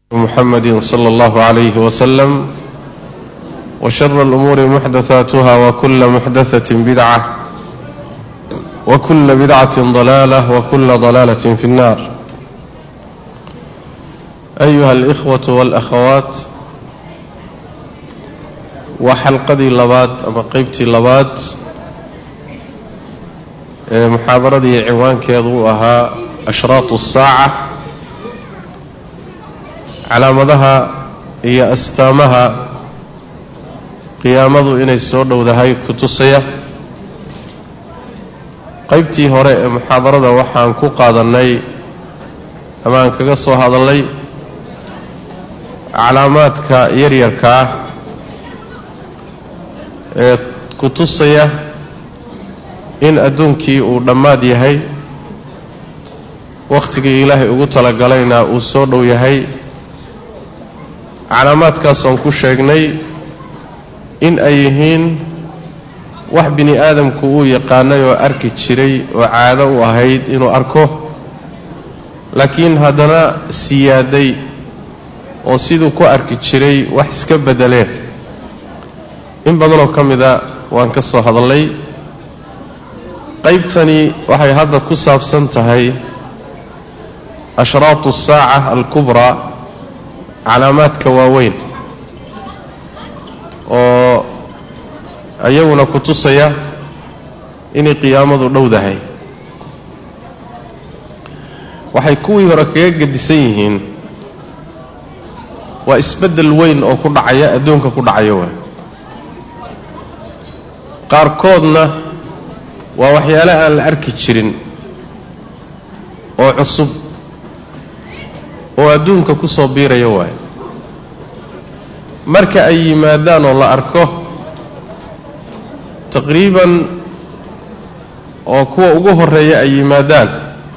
محمد صلى الله عليه وسلم وشر الأمور محدثاتها وكل محدثة بدعة وكل بدعة ضلالة وكل ضلالة في النار أيها الإخوة والأخوات وحلقدي لبات أما قيبتي لبات محاضردي عوان كيضوءها أشراط الساعة calaamadaha iyo astaamaha qiyaamadu inay soo dhowdahay ku tusaya qaybtii hore ee muxaadarada waxaan ku qaadannay ama aan kaga soo hadallay calaamaadka yaryarka ah ee ku tusaya in adduunkii uu dhammaad yahay wakhtigii ilaahay ugu talagalayna uu soo dhow yahay calaamaadkaasoon ku sheegnay in ay yihiin wax bini aadamku uu yaqaanay oo arki jiray oo caado u ahayd inuu arko laakiin haddana siyaaday oo siduu ku arki jiray wax iska beddeleen in badanoo ka mida waan ka soo hadallay qaybtani waxay hadda ku saabsan tahay ashraatu asaaca alkubraa calaamaadka waaweyn oo ayaguna ku tusaya inay qiyaamadu dhowdahay waxay kuwii hore kaga gedisan yihiin waa isbeddel weyn oo ku dhacaya adduunka ku dhacaya waay qaarkoodna waa waxyaale aan la arki jirin oo cusub oo adduunka ku soo biiraya waaye marka ay yimaadaan oo la arko taqriiban oo kuwa ugu horreeya ay yimaadaan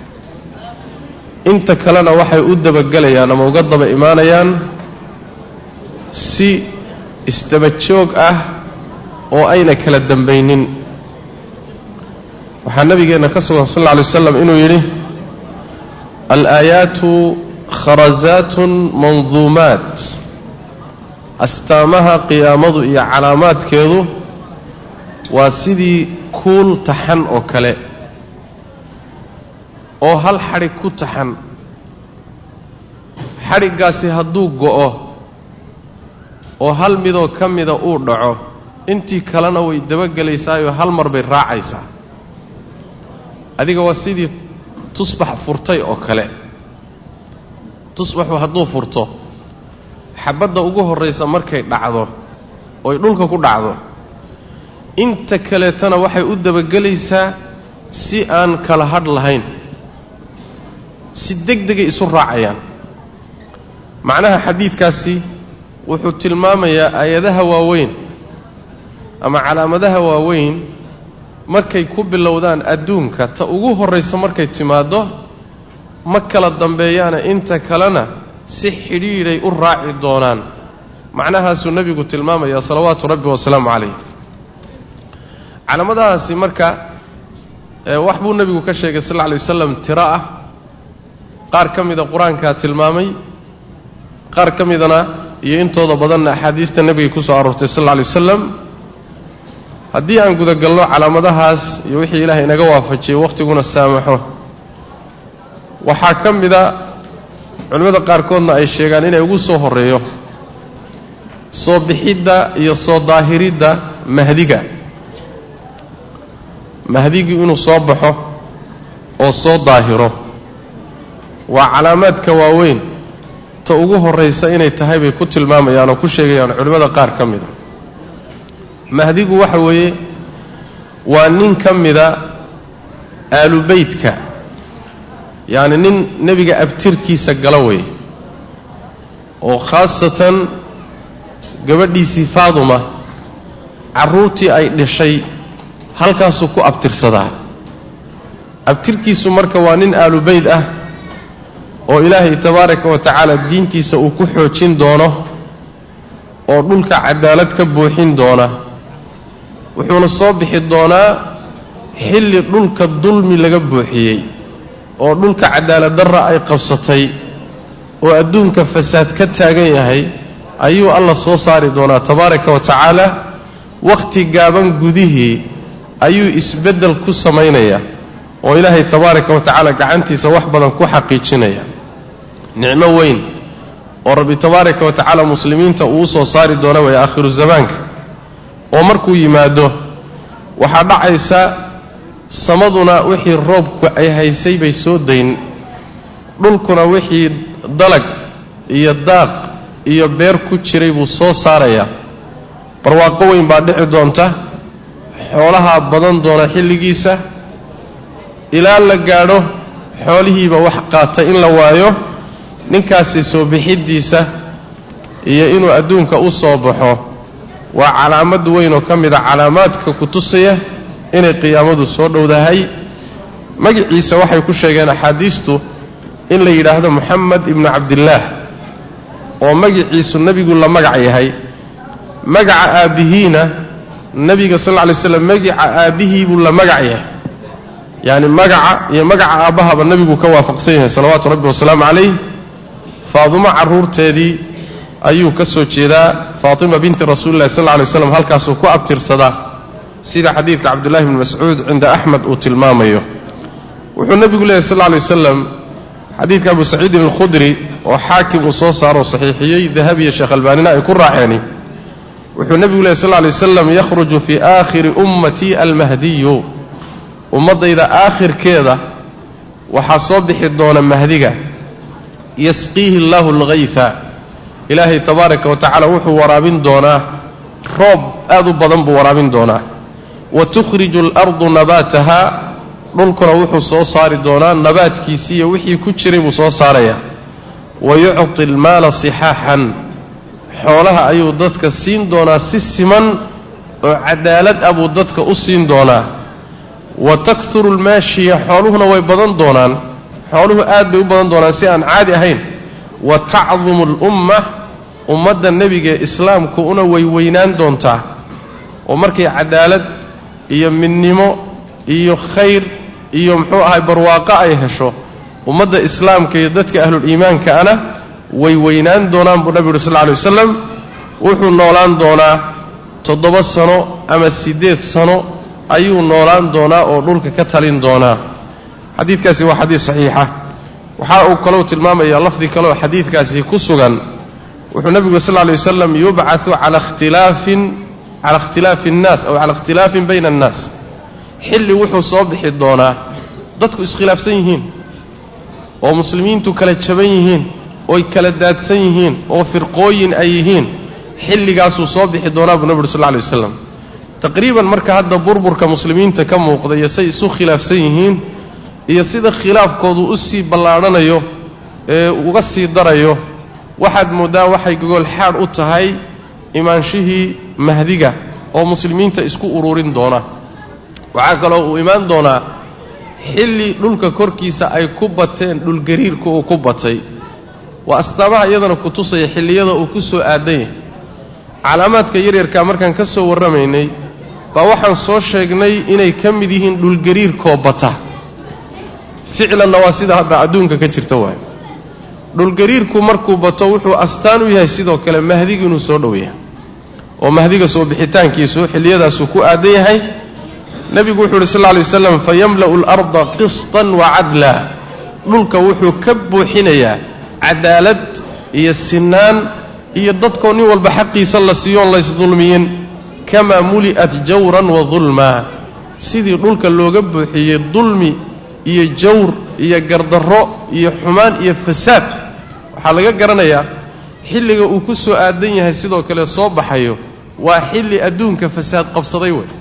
inta kalena waxay u dabagelayaan ama uga daba imaanayaan si isdaba joog ah oo ayna kala dambaynin waxaa nabigeenna ka sugan sal alla alay waslam inuu yidhi alaayaatu kharasaatun manduumaat astaamaha qiyaamadu iyo calaamaadkeedu waa sidii kuul taxan oo kale oo hal xadhig ku taxan xadhiggaasi hadduu go'o oo hal midoo ka mida uu dhaco intii kalena way dabagelaysaayoo hal mar bay raacaysaa adiga waa sidii tusbax furtay oo kale tusbaxu hadduu furto xabadda ugu horraysa markay dhacdo oy dhulka ku dhacdo inta kaleetana waxay u dabagelaysaa si aan kala hadh lahayn si deg degay isu raacayaan macnaha xadiidkaasi wuxuu tilmaamayaa aayadaha waaweyn ama calaamadaha waaweyn markay ku bilowdaan adduunka ta ugu horraysa markay timaaddo ma kala dambeeyaana inta kalena si xidhiidhay u raaci doonaan macnahaasuu nebigu tilmaamayaa salawaatu rabbi wasalaamu calayh calaamadahaasi marka wax buu nebigu ka sheegay sal alla alay wasalam tiro ah qaar ka mida qur-aankaa tilmaamay qaar ka midana iyo intooda badanna axaadiista nebigay ku soo aroortay sal alla alay wasalam haddii aan gudagalno calaamadahaas iyo wixii ilaahay inaga waafajiyey wakhtiguna saamaxo waxaa ka mida culimmada qaarkoodna ay sheegaan inay ugu soo horreeyo soo bixidda iyo soo daahiridda mahdiga mahdigu inuu soo baxo oo soo daahiro waa calaamaadka waaweyn ta ugu horraysa inay tahay bay ku tilmaamayaan oo ku sheegayaan culimmada qaar ka mida mahdigu waxa weeye waa nin ka mida aalubeytka yacni nin nebiga abtirkiisa gala weeye oo khaasatan gabadhiisii faaduma carruurtii ay dhashay halkaasuu ku abtirsadaa abtirkiisu marka waa nin aalubeyd ah oo ilaahay tabaaraka wa tacaala diintiisa uu ku xoojin doono oo dhulka cadaalad ka buuxin doona wuxuuna soo bixi doonaa xilli dhulka dulmi laga buuxiyey oo dhulka cadaalad darra ay qabsatay oo adduunka fasaad ka taagan yahay ayuu alla soo saari doonaa tabaaraka wa tacaala wakhti gaaban gudihii ayuu isbeddel ku samaynayaa oo ilaahay tabaaraka wa tacaala gacantiisa wax badan ku xaqiijinaya nicmo weyn oo rabbi tabaaraka wa tacaala muslimiinta uu soo saari doona way aakhiru zamaanka oo markuu yimaado waxaa dhacaysa samaduna wixii roobku ay haysay bay soo dayn dhulkuna wixii dalag iyo daaq iyo beer ku jiray buu soo saarayaa barwaaqo weyn baa dhici doonta xoolahaa badan doona xilligiisa ilaa la gaadho xoolihiiba wax qaata in la waayo ninkaasi soo bixiddiisa iyo inuu adduunka u soo baxo waa calaamad weyn oo ka mid a calaamaadka ku tusaya inay qiyaamadu soo dhowdahay magiciisa waxay ku sheegeen axaadiistu in la yidhaahdo moxamed ibnu cabdillaah oo magiciisu nebigu la magac yahay magaca aabbihiina nebiga sal lla alay slam magica aabbihii buu la magac yahay yacni magaca iyo magaca aabbahaba nebigu ka waafaqsan yahay salawaatu rabbi wasalaamu calayh faadimo carruurteedii ayuu ka soo jeedaa faatima binti rasuulillahi sal lla alay slam halkaasuu ku abtirsadaa sida xadiidka cabdullahi bni mascuud cinda axmed uu tilmaamayo wuxuu nebigu leeyahy sal lla alay wasalam xadiidka abu saciidin alkhudri oo xaakim uu soo saaroo saxiixiyey dahabiya sheekh albaanina ay ku raaceeni wuxuu nebigu leehy sal lla alay wasalam yakhruju fii aakhiri ummatii almahdiyu ummaddayda aakhirkeeda waxaa soo bixi doona mahdiga yasqiihi allaahu alghayfa ilaahay tabaaraka wa tacaala wuxuu waraabin doonaa roob aad u badan buu waraabin doonaa wa tukhriju alardu nabaataha dhulkuna wuxuu soo saari doonaa nabaadkiisii iyo wixii ku jiray buu soo saarayaa wa yucti almaala sixaaxan xoolaha ayuu dadka siin doonaa si siman oo cadaalad ah buu dadka u siin doonaa wa takthuru almaashiya xooluhuna way badan doonaan xooluhu aad bay u badan doonaan si aan caadi ahayn wa tacdumu alumma ummadda nebiga ee islaamku una weyweynaan doontaa oo markay cadaalad iyo midnimo iyo khayr iyo muxuu ahay barwaaqo ay hesho ummadda islaamka iyo dadka ahluliimaankaana way weynaan doonaan buu nebigu uhi sal lla alay wasalam wuxuu noolaan doonaa toddoba sano ama siddeed sano ayuu noolaan doonaa oo dhulka ka talin doonaa xadiidkaasi waa xadiid saxiixa waxa uu kalou tilmaamayaa lafdi kaleoo xadiidkaasi ku sugan wuxuu nebigu sal lla alay wasalam yubcatu cala ikhtilaafin cala ikhtilaafi annaas aw cala ikhtilaafin bayna annaas xilli wuxuu soo bixi doonaa dadku iskhilaafsan yihiin oo muslimiintu kala jaban yihiin ooy kala daadsan yihiin oo firqooyin ay yihiin xilligaasuu soo bixi doonaa buu nebi uri sal lla alay wasalam taqriiban marka hadda burburka muslimiinta ka muuqda iyo say isu khilaafsan yihiin iyo sida khilaafkoodu u sii ballaadhanayo ee uga sii darayo waxaad mooddaa waxay gogol xaadh u tahay imaanshihii mahdiga oo muslimiinta isku ururin doona waxaa kaloo uu imaan doonaa xilli dhulka korkiisa ay ku bateen dhulgariirka uu ku batay waa astaamaha iyadana ku tusaya xilliyada uu ku soo aadan yahay calaamaadka yaryarkaa markaan ka soo warramaynay baa waxaan soo sheegnay inay ka mid yihiin dhulgariirkoo bata ficlanna waa sida hadda adduunka ka jirta waay dhulgariirku markuu bato wuxuu astaan u yahay sidoo kale mahdiga inuu soo dhow yahay oo mahdiga soo bixitaankiisu xilliyadaasuu ku aadan yahay nebigu wuxuu uhi sal lla alay waslam fayamla'u alarda qistan wa cadla dhulka wuxuu ka buuxinayaa cadaalad iyo sinaan iyo dadkoo nin walba xaqiisa la siiyoon laysdulmiyin kamaa muli'at jawran wa dulma sidii dhulka looga buuxiyey dulmi iyo jawr iyo gardarro iyo xumaan iyo fasaad waxaa laga garanayaa xilliga uu ku soo aadan yahay sidoo kale soo baxayo waa xilli adduunka fasaad qabsaday wey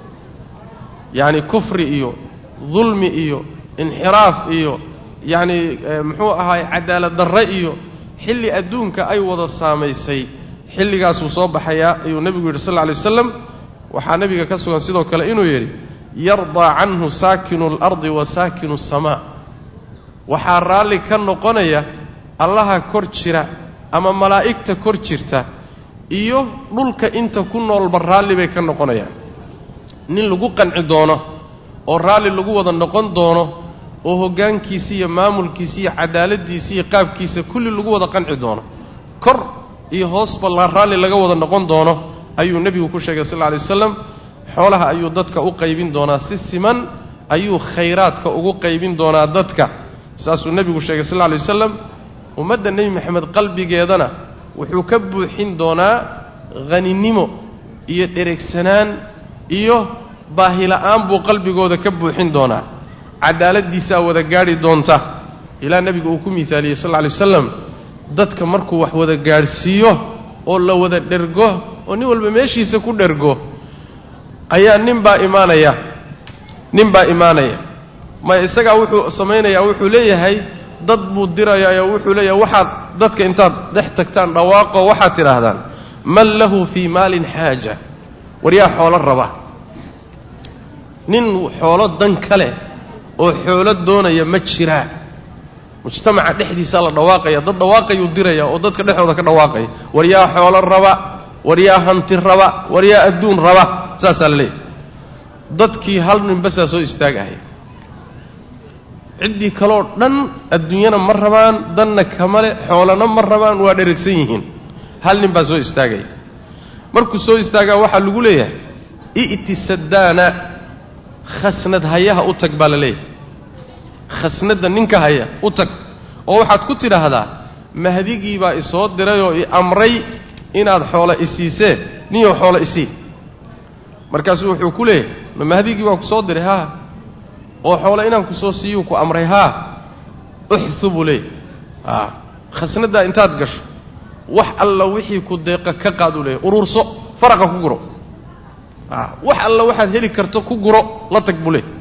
yacni kufri iyo dulmi iyo inxiraaf iyo yacni muxuu ahaay cadaalad darre iyo xilli adduunka ay wada saamaysay xilligaasuu soo baxayaa ayuu nebigu yidhi sal lla alay wasalam waxaa nebiga ka sugan sidoo kale inuu yidhi yardaa canhu saakinu alardi wa saakinu asamaa waxaa raalli ka noqonaya allaha kor jira ama malaa'igta kor jirta iyo dhulka inta ku noolba raalli bay ka noqonayaan nin lagu qanci doono oo raalli lagu wada noqon doono oo hoggaankiisa iyo maamulkiisa iyo cadaaladdiisa iyo qaabkiisa kulli lagu wada qanci doono kor iyo hoosba la raalli laga wada noqon doono ayuu nebigu ku sheegay sal lla alay wasalam xoolaha ayuu dadka u qaybin doonaa si siman ayuu khayraadka ugu qaybin doonaa dadka saasuu nebigu sheegay sal lla alay wasalam ummadda nebi maxamed qalbigeedana wuxuu ka buuxin doonaa haninimo iyo dheregsanaan iyo baahila'aan buu qalbigooda ka buuxin doonaa cadaaladdiisaa wada gaadhi doonta ilaa nebigu uu ku miaaliyey sal lla alay wasalam dadka markuu wax wada gaadhsiiyo oo la wada dhergo oo nin walba meeshiisa ku dhergo ayaa nin baa imaanaya nin baa imaanaya ma isagaa wuxuu samaynayaa wuxuu leeyahay dad buu dirayaayoo wuxuu leeyahay waxaad dadka intaad dhex tagtaan dhawaaqo waxaad tidhaahdaan man lahu fii maalin xaaja war yaa xoolo raba nin xoolo dan ka leh oo xoolo doonaya ma jiraa mujtamaca dhexdiisaa la dhawaaqaya dad dhawaaqayuu diraya oo dadka dhexdooda ka dhawaaqaya war yaa xoolo raba war yaa hanti raba war yaa adduun raba saasaa la leeyahy dadkii hal ninbasaa soo istaagahaya ciddii kaloo dhan adduunyana ma rabaan danna kamale xoolana ma rabaan waa dheragsan yihiin hal nin baa soo istaagaya markuu soo istaagaa waxaa lagu leeyahay i'ti saddaana khasnad hayaha u tag baa la leeyahay khasnadda ninka haya u tag oo waxaad ku tidhaahdaa mahdigii baa isoo dirayoo i amray inaad xoolo isiisee ninyow xoolo isii markaasuu wuxuu ku leeyahay ma mahdigii baa ku soo diray haa oo xoolo inaan ku soo siiyuu ku amray haa uxu buu leeyahy aa khasnaddaa intaad gasho wax alla wixii ku deeqa ka qaaduu leeyahy uruurso faraqa ku guro a wax alla waxaad heli karto ku guro la tag buu leeyahy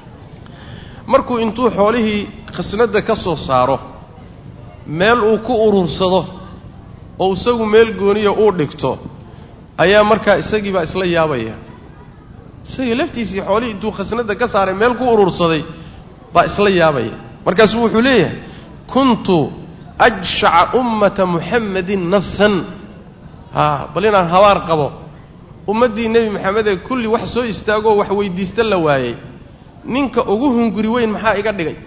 markuu intuu xoolihii khasnadda ka soo saaro meel uu ku uruursado oo isagu meel gooniya uu dhigto ayaa markaa isagii baa isla yaabaya isagii laftiisii xoolihii intuu khasnadda ka saaray meel ku uruursaday baa isla yaabaya markaasuu wuxuu leeyahay kuntu ajshaca ummata muxammadin nafsan haa bal inaan habaar qabo ummaddii nebi maxamed ee kulli wax soo istaagoo wax weyddiista la waayey ninka ugu hunguri weyn maxaa iga dhigay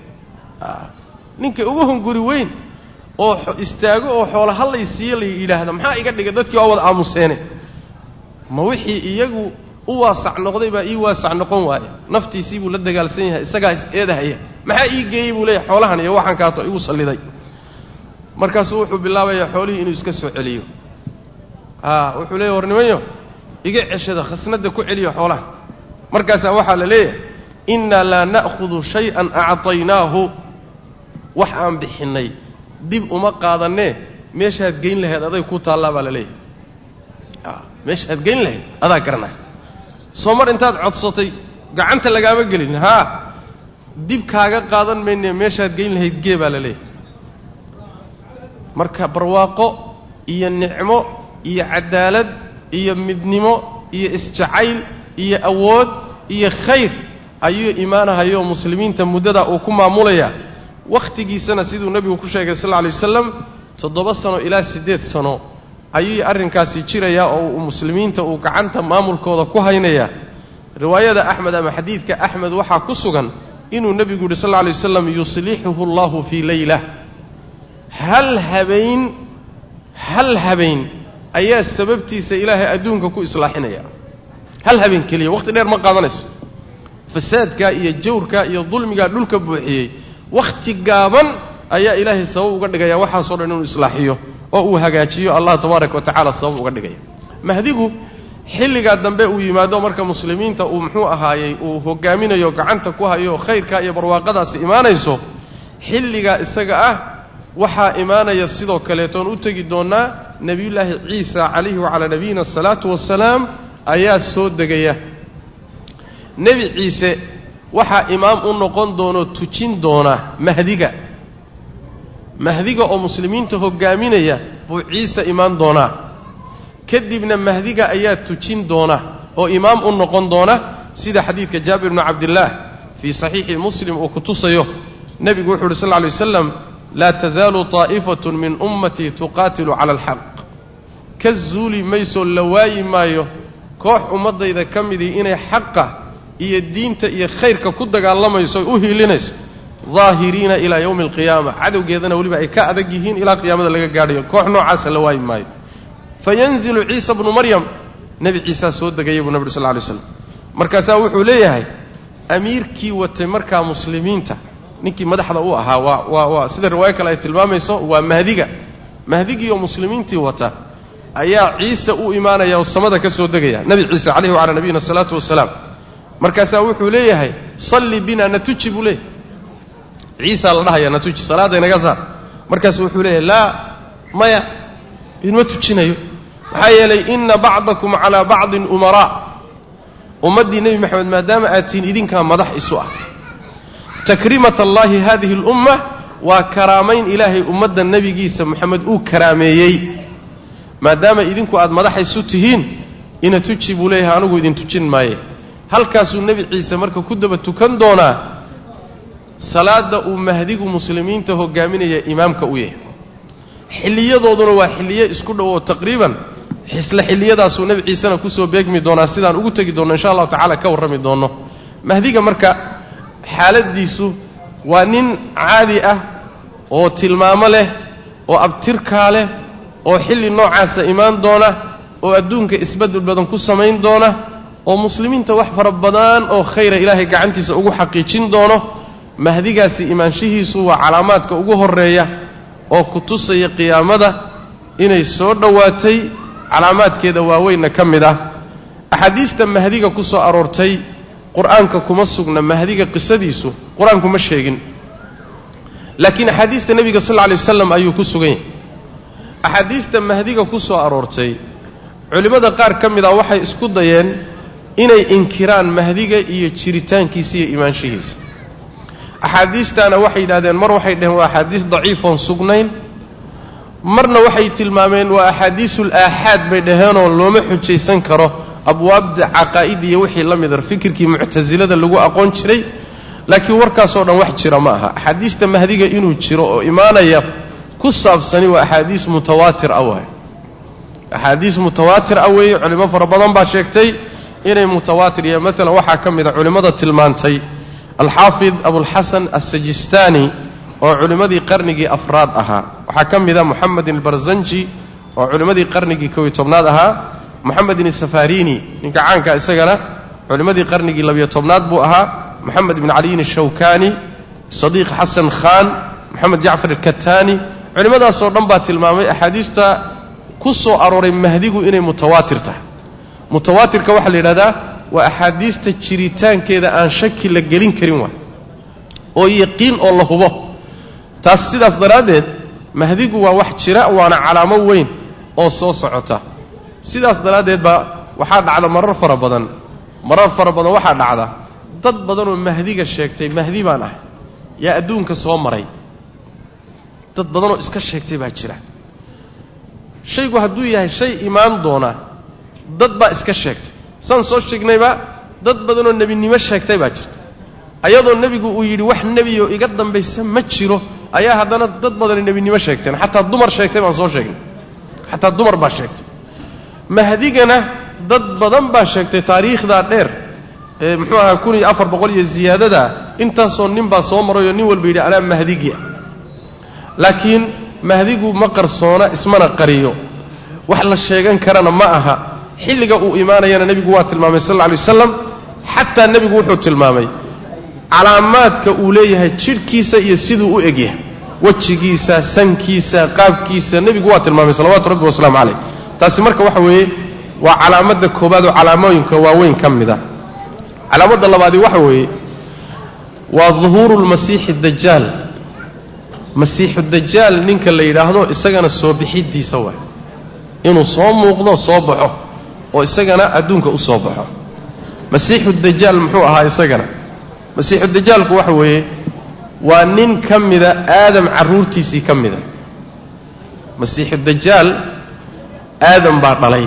ninka ugu hunguri weyn oo istaago oo xoola hallay siiye la yidhaahda maxaa iga dhigay dadkii waa wada aamuseene ma wixii iyagu u waasac noqday baa ii waasac noqon waaya naftiisii buu la dagaalsan yahay isagaa is eedahaya maxaa ii geeyey buu leeyahay xoolahan iyo waxaan kaato igu salliday markaasuu wuxuu bilaabayaa xoolihii inuu iska soo celiyo a wuxuu leeyahy warnimayo iga ceshada khasnadda ku celiyo xoolaha markaasaa waxaa la leeyahay innaa laa na'khudu shay-an actaynaahu wax aan bixinnay dib uma qaadannee meeshaad geyn lahayd aday ku taallaa baa la leeyahay a meeshaad geyn lahayd adaa garanaya soo mar intaad codsatay gacanta lagaama gelin haa dib kaaga qaadan mayne meeshaad geyn lahayd gee baa la leeyahay marka barwaaqo iyo nicmo iyo cadaalad iyo midnimo iyo isjacayl iyo awood iyo khayr ayuu imaanahayoo muslimiinta muddadaa uu ku maamulayaa wakhtigiisana siduu nebigu ku sheegay sal lla alay wasalam toddoba sano ilaa siddeed sano ayuu arrinkaasi jirayaa oo muslimiinta uu gacanta maamulkooda ku haynayaa riwaayada axmed ama xadiidka axmed waxaa ku sugan inuu nebigu yidhi sal lla alay wasalam yuslixuhu allahu fii leylah hal habeen hal habeen ayaa sababtiisa ilaahay adduunka ku islaaxinaya hal habeen keliya waqti dheer ma qaadanayso fasaadkaa iyo jawrkaa iyo dulmigaa dhulka buuxiyey wakhti gaaban ayaa ilaahay sabab uga dhigaya waxaasoo dhan inuu islaaxiyo oo uu hagaajiyo allah tabaaraka wa tacaala sabab uga dhigaya mahdigu xilligaa dambe uu yimaado marka muslimiinta uu muxuu ahaayey uu hogaaminayo gacanta ku hayo khayrkaa iyo barwaaqadaasi imaanayso xilligaa isaga ah waxaa imaanaya sidoo kaleetoon u tegi doonnaa nebiyullaahi ciisa calayhi wacalaa nabiyina asalaatu wasalaam ayaa soo degaya nebi ciise waxaa imaam u noqon doonoo tujin doona mahdiga mahdiga oo muslimiinta hogaaminaya buu ciise imaan doonaa kadibna mahdiga ayaa tujin doona oo imaam u noqon doona sida xadiidka jaabir bnu cabdillaah fii saxiixi muslim uu ku tusayo nebigu wuxu uhi sal lla lay waslam laa tasaalu taa'ifatun min ummatii tuqaatilu cala alxaq ka zuuli maysoo la waayi maayo koox ummaddayda ka midii inay xaqa iyo diinta iyo khayrka ku dagaalamayso o u hiilinayso daahiriina ilaa yowmi alqiyaama cadowgeedana weliba ay ka adag yihiin ilaa qiyaamada laga gaadhayo koox noocaasa la waayi maayo fayanzilu ciisa bnu maryam nebi ciisaa soo degaya buu nabig sal lla alay slam markaasaa wuxuu leeyahay amiirkii watay markaa muslimiinta ninkii madaxda u ahaa waa waa waa sida riwaayo kale ay tilmaamayso waa mahdiga mahdigii oo muslimiintii wata ayaa ciise u imaanaya oo samada ka soo degaya nebi ciise calayhi wacalaa nabiyina asalaatu wasalaam markaasaa wuxuu leeyahay salli bina natuji buu leeyahay ciisaa la dhahaya natuji salaadda inaga saar markaasu wuxuu leeyahay laa maya idma tujinayo maxaa yeelay ina bacdakum calaa bacdin umaraa ummaddii nebi maxamed maadaama aad tihiin idinkaa madax isu ah takrimat allaahi hadihi alumma waa karaamayn ilaahay ummadda nebigiisa moxamed uu karaameeyey maadaama idinku aad madax isu tihiin ina tuji buu leeyahay anigu idin tujin maaye halkaasuu nebi ciise marka ku daba tukan doonaa salaadda uu mahdigu muslimiinta hogaaminaya imaamka u yahay xilliyadooduna waa xilliye isku dhow oo taqriiban isla xilliyadaasuu nebi ciisena kusoo beegmi doonaa sidaan ugu tegi doonno insha allahu tacala ka warrami doonno mahdiga marka xaaladiisu waa nin caadi ah oo tilmaamo leh oo abtirkaa leh oo xilli noocaasa imaan doona oo adduunka isbedel badan ku samayn doona oo muslimiinta wax fara badan oo khayra ilaahay gacantiisa ugu xaqiijin doono mahdigaasi imaanshihiisu waa calaamaadka ugu horreeya oo ku tusaya qiyaamada inay soo dhowaatay calaamaadkeeda waaweynna ka mid ah axaadiista mahdiga ku soo aroortay qur-aanka kuma sugna mahdiga qisadiisu qur-aanku ma sheegin laakiin axaadiista nebiga sal lla lay wasalam ayuu ku sugan yahay axaadiista mahdiga ku soo aroortay culimmada qaar ka mid ah waxay isku dayeen inay inkiraan mahdiga iyo jiritaankiisa iyo imaanshihiisa axaadiistaana waxay yidhahdeen mar waxay dhaheen waa axaadiis daciifoon sugnayn marna waxay tilmaameen waa axaadiisul aaxaad bay dhaheenoo looma xujaysan karo abwaabda caqaa'id iyo wixii la mida fikirkii muctasilada lagu aqoon jiray laakiin warkaasoo dhan wax jira ma aha axaadiista mahdiga inuu jiro oo imaanaya ku saabsani waa axaadiis mutawaatir ah waay axaadiis mutawaatir ah weeye culimo fara badan baa sheegtay inay mutawaatir iyo maalan waxaa ka mid a culimmada tilmaantay alxaafid abulxasan assajistaani oo culimmadii qarnigii afraad ahaa waxaa ka mid a moxamedin albarzanji oo culimmadii qarnigii kow iyo tobnaad ahaa moxamedin asafarini ninka caanka isagana culimmadii qarnigii labiyo tobnaad buu ahaa moxamed ibn caliyin ashawkani sadiiq xasan khan moxamed jacfar alkataani culimmadaasoo dhan baa tilmaamay axaadiista ku soo arooray mahdigu inay mutawaatir tahay mutawaatirka waxaa la yidhahdaa waa axaadiista jiritaankeeda aan shaki la gelin karin waay oo yaqiin oo la hubo taas sidaas daraaddeed mahdigu waa wax jira waana calaamo weyn oo soo socota sidaas daraaddeed baa waxaa dhacda marar fara badan marar fara badan waxaa dhacda dad badanoo mahdiga sheegtay mahdi baan ah yaa adduunka soo maray dad badanoo iska sheegtay baa jira shaygu hadduu yahay shay imaan doona dad baa iska sheegtay saan soo sheegnayba dad badanoo nebinimo sheegtay baa jirta ayadoo nebigu uu yidhi wax nebiyo iga dambaysa ma jiro ayaa haddana dad badani nebinimo sheegteen xataa dumar sheegtay baan soo sheegnay xataa dumar baa sheegtay mahdigana dad badan baa sheegtay taariikhdaa dheer ee muxuu ahaa kun iyo afar boqol iyo ziyaadadaa intaasoo nin baa soo marayoo nin walba yidhi anaa mahdigia laakiin mahdigu ma qarsoona ismana qariyo wax la sheegan karana ma aha xilliga uu imaanayana nebigu waa tilmaamay sal alla alay wasalam xataa nebigu wuxuu tilmaamay calaamaadka uu leeyahay jidhkiisa iyo siduu u egyahay wejigiisa sankiisa qaabkiisa nebigu waa tilmaamay salawaatu rabbi wasalaamu calayh taasi marka waxa weeye waa calaamadda koobaad oo calaamooyinka waaweyn ka mid a calaamadda labaadi waxa weeye waa duhuuru lmasiixi dajaal masiixu dajaal ninka la yidhaahdo isagana soo bixidiisa waay inuu soo muuqdo soo baxo oo isagana adduunka u soo baxo masiixu dajaal muxuu ahaa isagana masiixu dajaalku waxa weeye waa nin ka mida aadam carruurtiisii ka mida masiixu dajaal aadam baa dhalay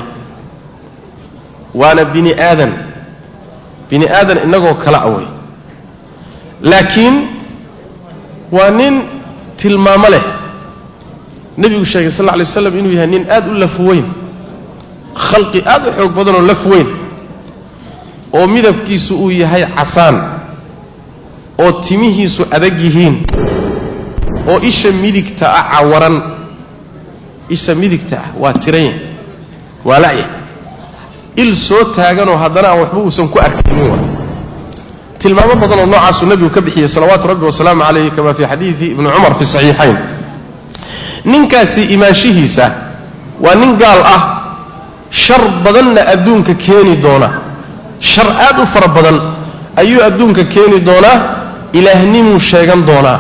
waana bini aadan bini aadan innagoo kala awey laakiin waa nin tilmaamo leh nebigu sheegay sal lla alay waslam inuu yahay nin aad u laf weyn khalqi aad u xoog badanoo laf weyn oo midabkiisu uu yahay casaan oo timihiisu adag yihiin oo isha midigta ah cawaran isha midigta ah waa tiranya waa la'ya il soo taaganoo haddana aan waxba uusan ku arkaynin waa tilmaamo badanoo noocaasuu nebigu ka bixiyey salawaatu rabbi wasalaamu calayh kama fii xadiidi ibni cumar fi saxiixayn ninkaasi imaanshihiisa waa nin gaal ah shar badanna adduunka keeni doona shar aad u fara badan ayuu adduunka keeni doonaa ilaahnimuu sheegan doonaa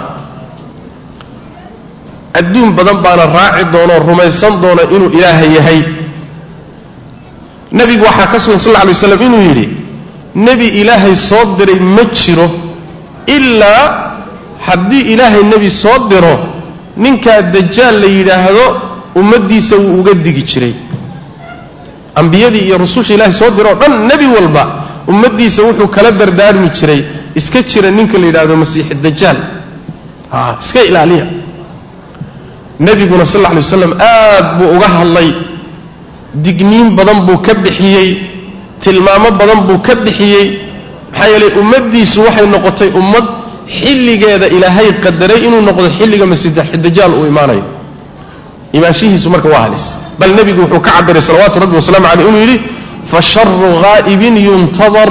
adduun badan baana raaci doonoo rumaysan doona inuu ilaaha yahay nebigu waxaa ka sugan sal lla alay waslam inuu yidhi nebi ilaahay soo diray ma jiro ilaa haddii ilaahay nebi soo diro ninkaa dajaal la yidhaahdo ummaddiisa wuu uga digi jiray ambiyadii iyo rususha ilaahay soo diroo dhan nebi walba ummaddiisa wuxuu kala dardaarmi jiray iska jira ninka la yidhaahdo masiixi dajaal a iska ilaaliya nebiguna sal alla alay waslam aad buu uga hadlay digniin badan buu ka bixiyey tilmaamo badan buu ka bixiyey maxaa yeelay ummaddiisu waxay noqotay ummad xilligeeda ilaahay qadaray inuu noqdo xilliga masiixdajaal uu imaanayo imaanshihiisu marka waa halis bal nebigu wuxuu ka cabiray salawaatu rabbi wasalaamu caleyh inuu yidhi fasharu ghaa'ibin yuntadar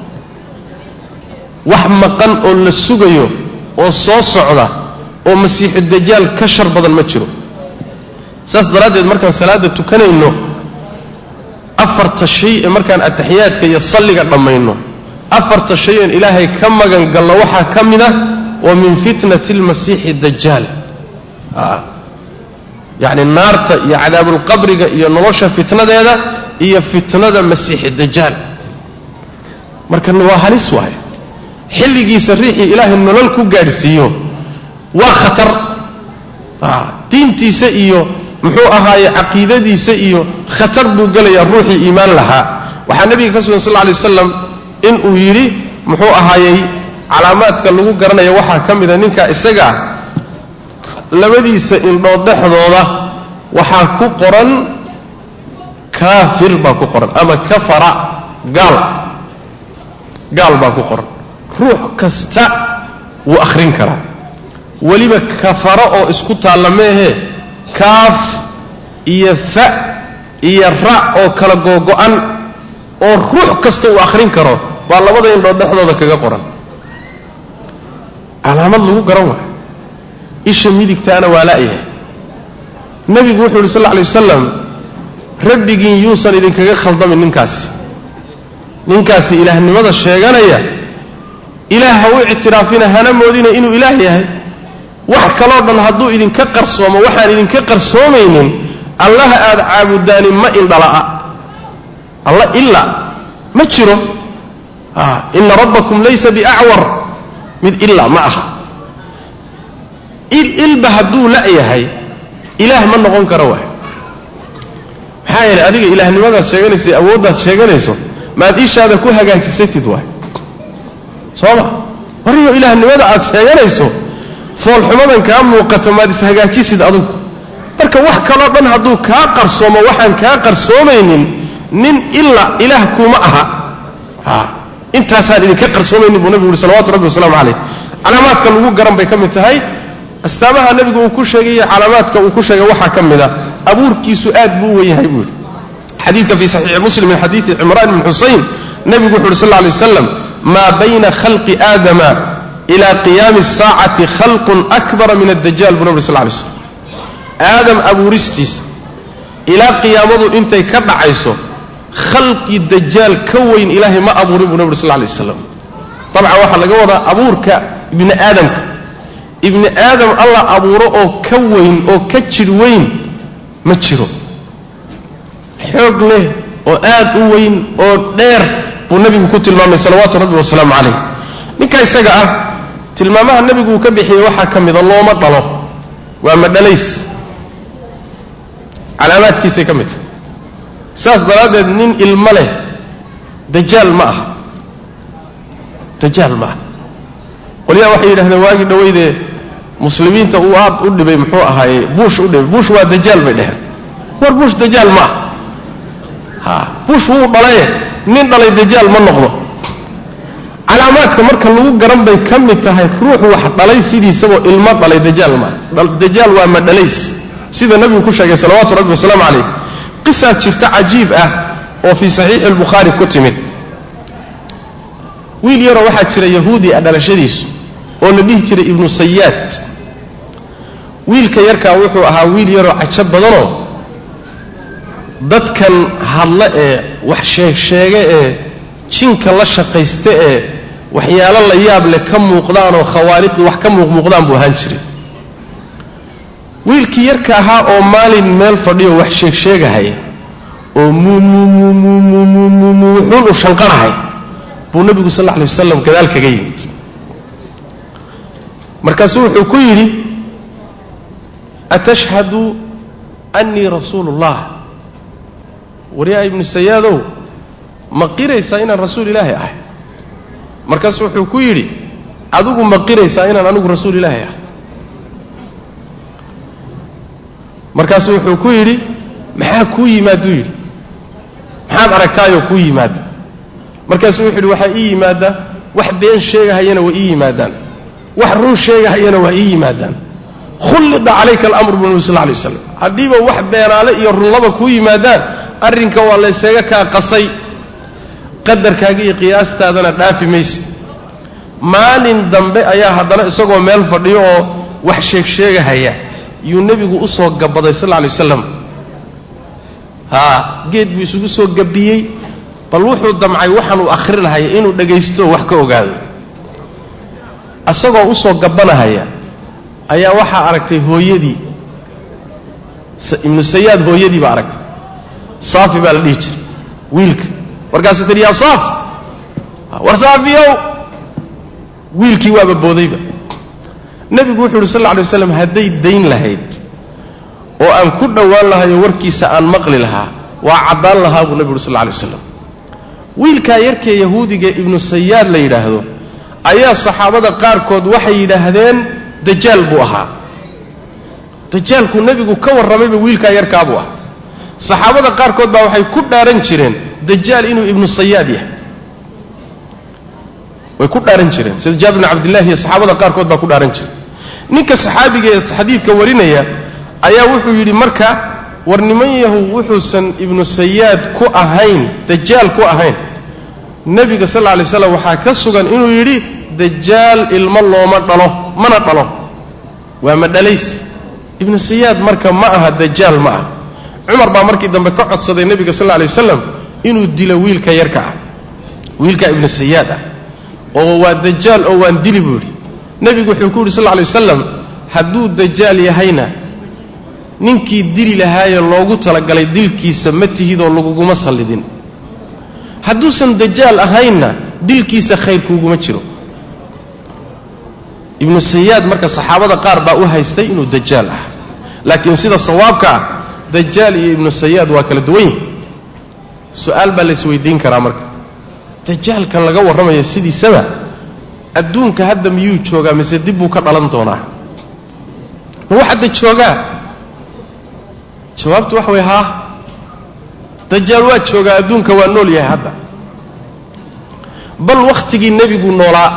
wax maqan oo la sugayo oo soo socda oo masiixu dajaal ka shar badan ma jiro saas daraaddeed markaan salaadda tukanayno afarta shay ee markaan ataxiyaadka iyo salliga dhammayno afarta shay een ilaahay ka magan galno waxaa ka mid ah wa min fitnati almasiixi dajaal yacni naarta iyo cadaabulqabriga iyo nolosha fitnadeeda iyo fitnada masiixi dajaal marka waa halis waay xilligiisa riixii ilaahay nolol ku gaadhsiiyo waa khatar diintiisa iyo muxuu ahaaye caqiidadiisa iyo khatar buu gelayaa ruuxii iimaan lahaa waxaa nebiga ka sugan sal lla alay wasalam inuu yidhi muxuu ahaayey calaamaadka lagu garanaya waxaa ka mida ninka isaga ah labadiisa indhood dhexdooda waxaa ku qoran kaafir baa ku qoran ama kafara gaal gaal baa ku qoran ruux kasta wuu akhrin karaa weliba kafaro oo isku taalla meehee kaaf iyo fa iyo ra oo kala googo'an oo ruux kasta uu akhrin karo baa labada indhood dhexdooda kaga qoran calaamad lagu garan waayo isha midigtaana waa la'yahay nebigu wuxuu yidhi sal lla alay wasalam rabbigiin yuusan idinkaga khaldamin ninkaasi ninkaasi ilaahnimada sheeganaya ilaah ha u ictiraafina hana moodina inuu ilaah yahay wax kaloo dhan hadduu idinka qarsoomo waxaan idinka qarsoomaynin allaha aad caabudaani ma indhala'a alla ila ma jiro ina rabbakum laysa biacwar mid ilaa ma aha ilba hadduu la'yahay ilaah ma noqon karo waay maxaa yeelay adiga ilaahnimadaad sheeganaysa awooddaad sheeganayso maad ishaada ku hagaajisatid waay soo ma wariyo ilaahnimada aad sheeganayso foolxumadan kaa muuqata maad ishagaajisid adugu marka wax kaloo dhan hadduu kaa qarsoomo waxaan kaa qarsoomaynin nin ila ilaah kuma aha intaasaan idinka qarsoomaynin buu nabigu uhi salawatu rabbi wasalaamu calayh calaamaadka lagu garan bay ka mid tahay astaamaha nebigu uu ku sheegay calaamaadka uu ku sheegay waxaa ka mid a abuurkiisu aad buu u wen yahay buu yidhi xadiidka fii saxiixi muslim min xadiidi cimraan ibni xusayn nebigu wuxu uhi sal lla alay waslam maa bayna khalqi aadama ila qiyaami asaacati khalqun akbara min addajaal buu nabi sal lay slam aadam abuuristiisa ilaa qiyaamadu intay ka dhacayso khalqi dajaal ka weyn ilaahay ma abuurin buu nabi uri sal lay waslam dabcan waxaa laga wadaa abuurka ibni aadamka ibni aadam alla abuuro oo ka weyn oo ka jir weyn ma jiro xoog leh oo aad u weyn oo dheer buu nebigu ku tilmaamay salawaatu rabbi wasalaamu calayh ninka isaga ah tilmaamaha nebigu uu ka bixiyey waxaa ka mida looma dhalo waa madhalays calaamaadkiisay ka mid tahay saas daraaddeed nin ilmo leh dajaal ma aha dajaal ma aha qolyaha waxay yidhahdeen waagii dhaweydee muslimiinta uu aad u dhibay muxuu ahaaye buush u dhibay buush waa dajaal bay dheheen war buush dajaal ma aha ha buush wuu dhalaye nin dhalay dajaal ma noqdo calaamad calaamaadka marka lagu garan bay ka mid tahay ruux wax dhalay sidiisaboo ilmo dhalay dajaal maa dajaal waa ma dhalays sida nabigu ku sheegay salawaatu rabbi wasalaamu calayh qisaad jirta cajiib ah oo fii saxiixi albukhaari ku timid wiil yaroo waxaa jira yahuudi ah dhalashadiisu oo la dhihi jiray ibnu sayaad wiilka yarkaa wuxuu ahaa wiil yaroo cajo badanoo dadkan hadle ee wax sheegsheege ee jinka la shaqaysta ee waxyaalo la yaab leh ka muuqdaanoo khawaariqdii wax ka muuqmuuqdaan buu ahaan jiray wiilkii yarka ahaa oo maalin meel fadhiyo wax sheegsheegahaya oo muumuumuumuumuumuxuun u shanqarahay buu nebigu sal alla lay wasalam gadaal kaga yimid markaasuu wuxuu ku yidhi atashhadu annii rasuulu ullah waryaa ibnu sayaadow ma qiraysaa inaan rasuul ilaahi ahay markaasu wuxuu ku yidhi adigu ma qiraysaa inaan anigu rasuul ilaahi ahay markaasuu wuxuu ku yidhi maxaa kuu yimaaduu yidhi maxaad aragtaayoo kuu yimaada markaasuu wuxuu yidhi waxaa ii yimaada wax been sheegahayana waa ii yimaadaan wax run sheegahayana waa ii yimaadaan khullida calayka alamru bu nabi sal lay waslam haddiiba wax beenaale iyo runlaba kuu yimaadaan arrinka waa laysaga kaa qasay qadarkaaga iyo qiyaastaadana dhaafi mayse maalin dambe ayaa haddana isagoo meel fadhiyo oo wax sheegsheegahaya yuu nebigu u soo gabaday sal lla alay wasalam haa geed buu isugu soo gabbiyey bal wuxuu damcay waxaanuu akhrinahaya inuu dhagaysto wax ka ogaado isagoo u soo gabbanahaya ayaa waxaa aragtay hooyadii ibnu sayaad hooyadii baa aragtay saafi baa la dhihi jiray wiilka markaasuu tihi yaa saaf war saafiyow wiilkii waaba boodayba nebigu wuxuu uhi sal lla alay waslam hadday dayn lahayd oo aan ku dhowaan lahayo warkiisa aan maqli lahaa waa caddaan lahaa buu nebigu uhi sal lla alay waslam wiilkaa yarkee yahuudiga ibnu sayaad la yidhaahdo ayaa saxaabada qaarkood waxay yidhaahdeen dajaal buu ahaa dajaalkuu nebigu ka warramayba wiilkaa yarkaabuu ah saxaabada qaarkood baa waxay ku dhaaran jireen dajaal inuu ibnu sayaad yahay way ku dhaaran jireen sida jaabir bn cabdillahi iyo saxaabada qaarkood baa ku dhaaran jiray ninka saxaabiga ee xadiidka warinaya ayaa wuxuu yidhi marka war niman yahu wuxuusan ibnu sayaad ku ahayn dajaal ku ahayn nebiga sal lla lay slam waxaa ka sugan inuu yidhi dajaal ilmo looma dhalo mana dhalo waa ma dhalays ibnu sayaad marka ma aha dajaal ma ah cumar baa markii dambe ka codsaday nebiga sal lla lay wasalam inuu dilo wiilka yarka ah wiilka ibnu sayaad ah oo waa dajaal oo waan dili buu yidhi nebigu wuxuu ku yidhi sal lla lay wasalam hadduu dajaal yahayna ninkii dili lahaayee loogu talagalay dilkiisa ma tihidoo laguguma sallidin hadduusan dajaal ahaynna dilkiisa khayr kuuguma jiro ibnu sayaad marka saxaabada qaar baa u haystay inuu dajaal ah laakiin sida sawaabka ah dajaal iyo ibnu sayaad waa kala duwan yihin su-aal baa laysweydiin karaa marka dajaalkan laga warramaya sidiisaba adduunka hadda miyuu joogaa mise dib buu ka dhalan doonaa ma wax hadda joogaa jawaabtu waxa way haa dajaal waa joogaa adduunka waa nool yahay hadda bal wakhtigii nebigu noolaa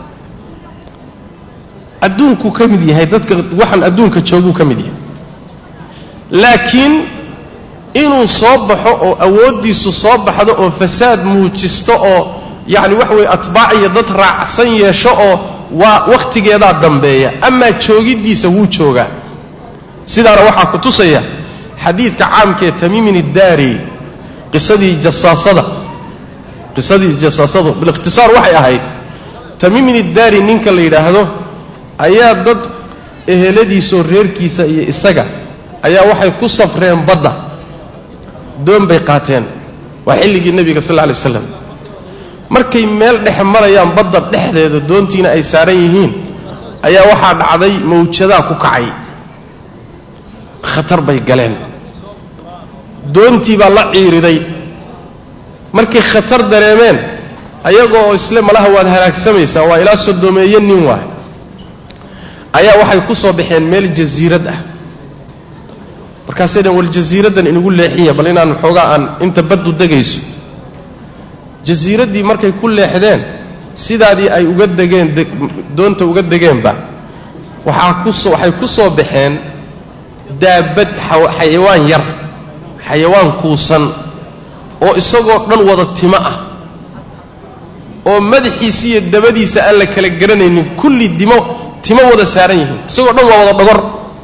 adduunkuu ka mid yahay dadka waxaan adduunka jooguu ka mid yahay laakiin inuu soo baxo oo awooddiisu soo baxdo oo fasaad muujisto oo yacni waxa weye atbaac iyo dad raacsan yeesho oo waa wakhtigeedaa dambeeya amaa joogiddiisa wuu joogaa sidaana waxaa ku tusaya xadiidka caamkee tamiimin iddaari qisadii jasaasada qisadii jasaasadu bilikhtisaar waxay ahayd tamiimin iddaari ninka la yidhaahdo ayaa dad eheladiisoo reerkiisa iyo isaga ayaa waxay ku safreen badda doon bay qaateen waa xilligii nebiga sal alla alay waslam markay meel dhex marayaan badda dhexdeeda doontiina ay saaran yihiin ayaa waxaa dhacday mawjadaa ku kacay khatar bay galeen doontii baa la ciiriday markay khatar dareemeen ayagoo isle malaha waad halaagsamaysaa waa ilaa sodomeeye nin waay ayaa waxay ku soo baxeen meel jasiirad ah markaasay dhan wal jasiiraddan inagu leexinya bal inaan xoogaa aan inta baddu degayso jasiiraddii markay ku leexdeen sidaadii ay uga degeen doonta uga degeenba waxaa kuso waxay ku soo baxeen daabad xayawaan yar xayawaan kuusan oo isagoo dhan wada timo ah oo madaxiisa iyo dabadiisa aan la kala garanaynin kulli dimo timo wada saaran yihiin isagoo dhan waa wada dhogor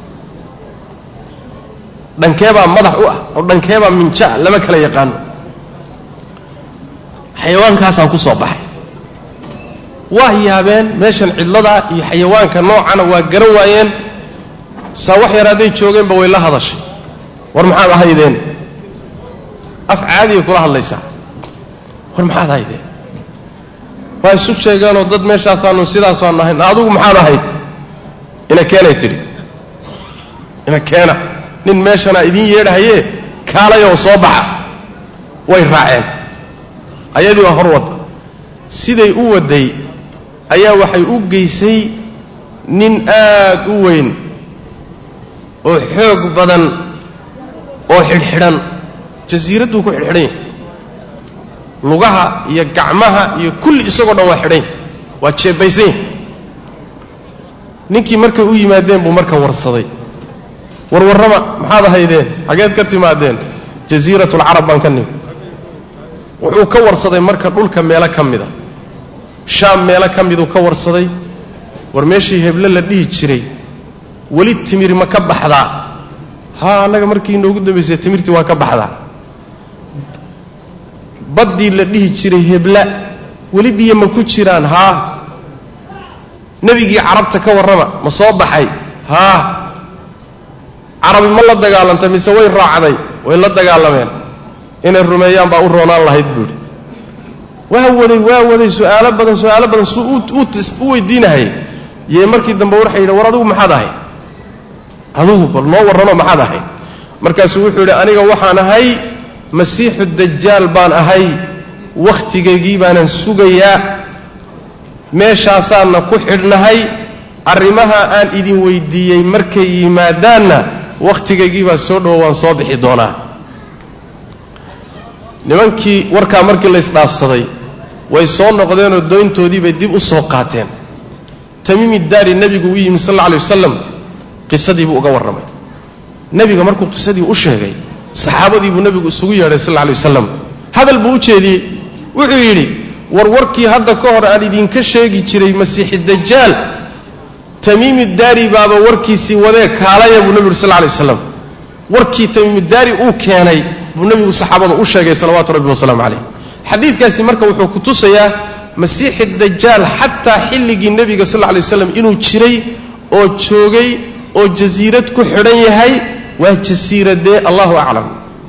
dhankeebaa madax u ah oo dhankeebaa minjaa lama kala yaqaano xayawaankaasaan ku soo baxay waa yaabeen meeshan cidladaa iyo xayawaanka noocana waa garan waayeen saa wax yar hadday joogeenba way la hadashay war maxaad ahaydeen af caadiya kula hadlaysaa war maxaad ahaydeen waa isu sheegeenoo dad meeshaasaanu sidaasaanu ahayn adigu maxaad ahayd ina keenay tidhi ina keena nin meeshanaa idiin yeedhahaye kaalayoo soo baxa way raaceen ayadii waa hor wadda siday u wadday ayaa waxay u geysay nin aad u weyn oo xoog badan oo xidhxidhan jasiiradduu ku xidhxidhan yahay lugaha iyo gacmaha iyo kulli isagoo dhan waa xidhan yahay waa jeebaysan yahay ninkii markay u yimaadeen buu marka warsaday warwarrama maxaad ahaydeen xageed ka timaadeen jasiirat alcarab baan ka nimi wuxuu ka warsaday marka dhulka meelo ka mida shaam meelo ka miduu ka warsaday war meeshii heble la dhihi jiray weli timir ma ka baxdaa haa annaga markii inoogu dambaysay timirtii waa ka baxdaa baddii la dhihi jiray hebla weli biyo ma ku jiraan haa nebigii carabta ka warrama ma soo baxay haa carabi ma la dagaalantay mise way raacday way la dagaalameen inay rumeeyaan baa u roonaan lahayd buuhi waa waday waa waday su'aalo badan su'aalo badan suu u weydiinahayay yee markii dambe waxay yidhi war adigu maxaad ahay adugu bal noo warrano maxaad ahay markaasuu wuxuu yidhi aniga waxaan ahay masiixu dajaal baan ahay wakhtigaygii baanan sugayaa meeshaasaanna ku xidhnahay arrimaha aan idin weydiiyey markay yimaadaanna wakhtigaygii baa soo dhowo waan soo bixi doonaa nimankii warkaa markii laysdhaafsaday way soo noqdeenoo doyntoodii bay dib u soo qaateen tamiimi daari nebigu u yimi sal alla alay wasalam qisadii buu uga warramay nebiga markuu qisadii u sheegay saxaabadii buu nebigu isugu yeedhay sal alla alay wasalam hadal buu u jeediyey wuxuu yidhi war warkii hadda ka hor aan idinka sheegi jiray masiixi dajaal tamiimi daari baaba warkiisii wadee kaalaya buu nebigu yuri sal lla alay waslam warkii tamiimi daari uu keenay buu nebigu saxaabada u sheegay salawaatu rabbi wasalaamu calayh xadiidkaasi marka wuxuu ku tusayaa masiixi dajaal xataa xilligii nebiga sal lla lay waslam inuu jiray oo joogay oo jasiirad ku xidhan yahay waa jasiiradee allahu aclam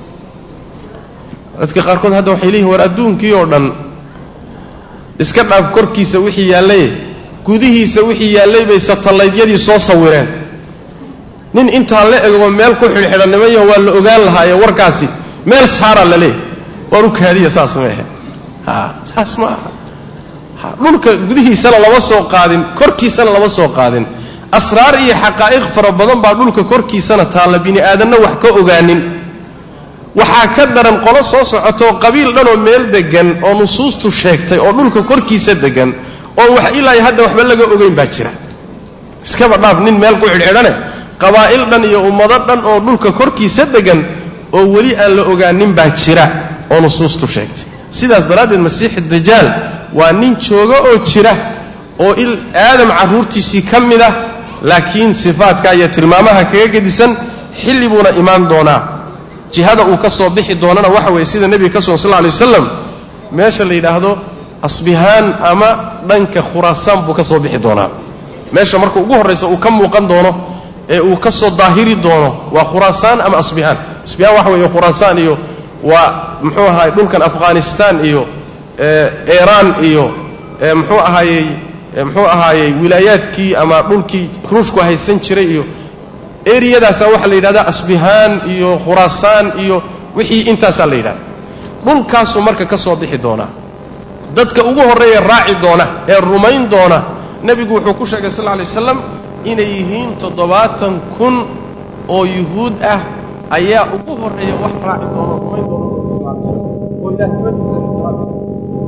dadka qaarkood hadda waxay leeyihin war adduunkii oo dhan iska dhaaf korkiisa wixii yaallay gudihiisa wixii yaallay bay satalaydyadii soo sawireen nin intaa la ego meel ku xidhxidhannimayo waa la ogaan lahaaye warkaasi meel saaraa la leeyahy waar u kaadiya saas ma ahe saas ma aha dhulka gudihiisana lama soo qaadin korkiisana lama soo qaadin asraar iyo xaqaa'iq fara badan baa dhulka korkiisana taalla bini aadanna wax ka ogaanin waxaa ka daran qolo soo socotoo qabiil dhanoo meel deggan oo nusuustu sheegtay oo dhulka korkiisa deggan oo wax ilaa hadda waxba laga ogeyn baa jira iskaba dhaaf nin meel ku xidhxidhane qabaa'il dhan iyo ummado dhan oo dhulka korkiisa deggan oo weli aan la ogaanin baa jira oo nusuustu sheegtay sidaas daraaddeed masiixi dajaal waa nin jooga oo jira oo il aadam carruurtiisii ka mid ah laakiin sifaadka iyo tilmaamaha kaga gedisan xilli buuna imaan doonaa jihada uu ka soo bixi doonana waxa weeye sida nebiga ka sugan sal lla lay wasalam meesha la yidhaahdo asbihaan ama dhanka khuraasaan buu ka soo bixi doonaa meesha marka ugu horraysa uu ka muuqan doono ee uu ka soo daahiri doono waa khuraasaan ama asbihaan asbihaan waxa weeye khuraasaan iyo waa muxuu ahaay dhulkan afghanistaan iyo iiraan iyo muxuu ahaayey muxuu ahaayey wilaayaadkii ama dhulkii ruushku haysan jiray iyo eriyadaasaa waxaa la yidhahdaa asbihaan iyo khuraasaan iyo wixii intaasaa la yidhahda dhulkaasuu marka ka soo bixi doonaa dadka ugu horreeya raaci doona ee rumayn doona nebigu wuxuu ku sheegay sal lla alay waslam inay yihiin toddobaatan kun oo yuhuud ah ayaa ugu horreeya wax raaci doona rumayn doona sal lla alay waslam oo ilaahimadiisa ictiraafay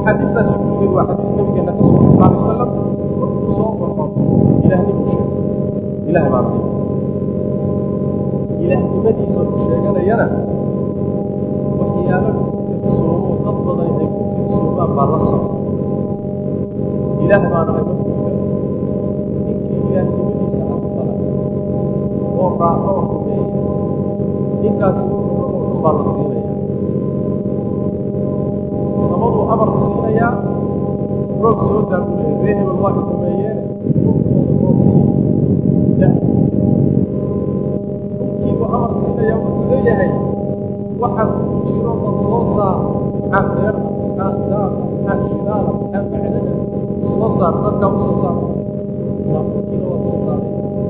axaadiistaasi kulligeed waa xadiis nabigeena ka sugan sal alay wasalam markuu soo baxo ilaahnimu sheegay ilaah baan ahay ilaahnimadiisa uu sheeganayana waxyaalo lagu kadsoomo dad badan ay ku kadsoomaan baa la socda ilaah baan ahay markuu yidhahdo ninkii ilaahnimadiisa aqbala oo raaco oo rumeeya ninkaasi wuxuu rabo dhan baa la siinaya samaduu amar siinayaa roog soo daabulaya ree hebel waa ka rumeeyeene roogkooda roog siin dhulkiibuu amar siinaya wuxuu leeyahay waxa ku jiro oo soo saar maxaa beer maxaa daara maxaa shidaala maxaa macdana soo saar dadkaa u soo saar saabuurkiina waa soo saaray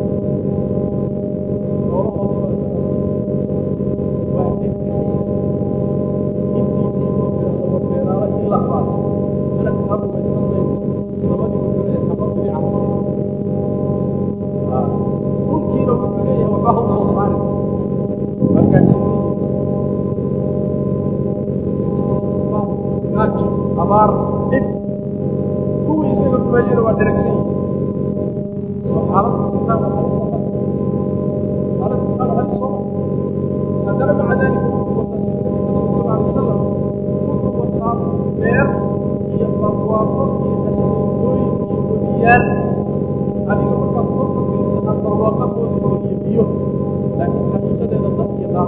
noolahoodii baa waa dhegahaya intii diinoo tirahda war beeraala ilaa baad malak ha rumaysan mayno samadii wuxuu leeyahay xabad bidicaa dhulkiina wuxuu leeyahay waxba ha u soo saarin waa gaajaysan gaajo abaar dhib kuwii isaga rumeeyena waa dheragsan yihin soo xaalad imtixaan halis xaalad imtixaan halis soo haddana maca daalika wuxuu wataa sida nabiga rasuul sal alay wasalam wuxuu wataa beer iyo barwaaqo iyo asiintooyin iyo wadiyaal adiga markaad kor ka fiirsa aad barwaaqa moodayso iyo biyo laakiin xaqiiqadeeda dad iyo naar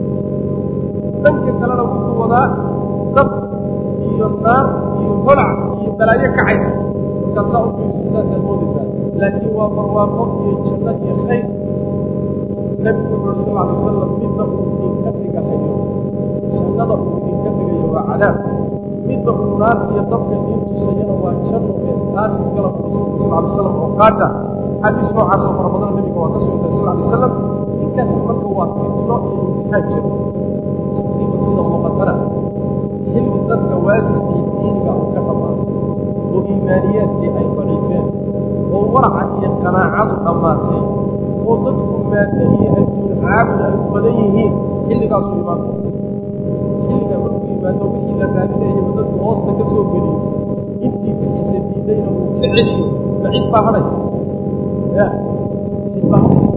dhanka kalena wuxuu wadaa dad iyo naar iyo holac iyo balaayo kacaysa markaad saa u fiiriso saasaad moodaysaa laakiin waa barwaaqo iyo janno iyo khayr nebigu wuxuu uri sal alay wasalam midda uu idinka dhigahayo jannada uu idinka dhigayo waa cadaab midda uu naarta iyo dabka idiin tusayana waa janno ee taasi galab rasuulku sal alay wasalam oo qaata xadiis noocaas oo fara badana nebiga waa ka sugantay sal alay wasalam ninkaasi marka waa fitno iyo imtixaan jiro taqriiban sida muuqatana xilli dadka waasicii diiniga uu ka dhammaaday oo iimaaniyaadkii ay daciifeen oo waraca iyo qanaacadu dhammaatay oo dadku maaddo iyo adduun caabud ay u badan yihiin xilligaasuu imaan doona xilligaa markuu yimaado wixii la raadinayaba dadku hoosta ka soo geliyo intii bixiisa diidayna uu ka celiyo ma cid baa hadhaysa ya cid baa hadhaysa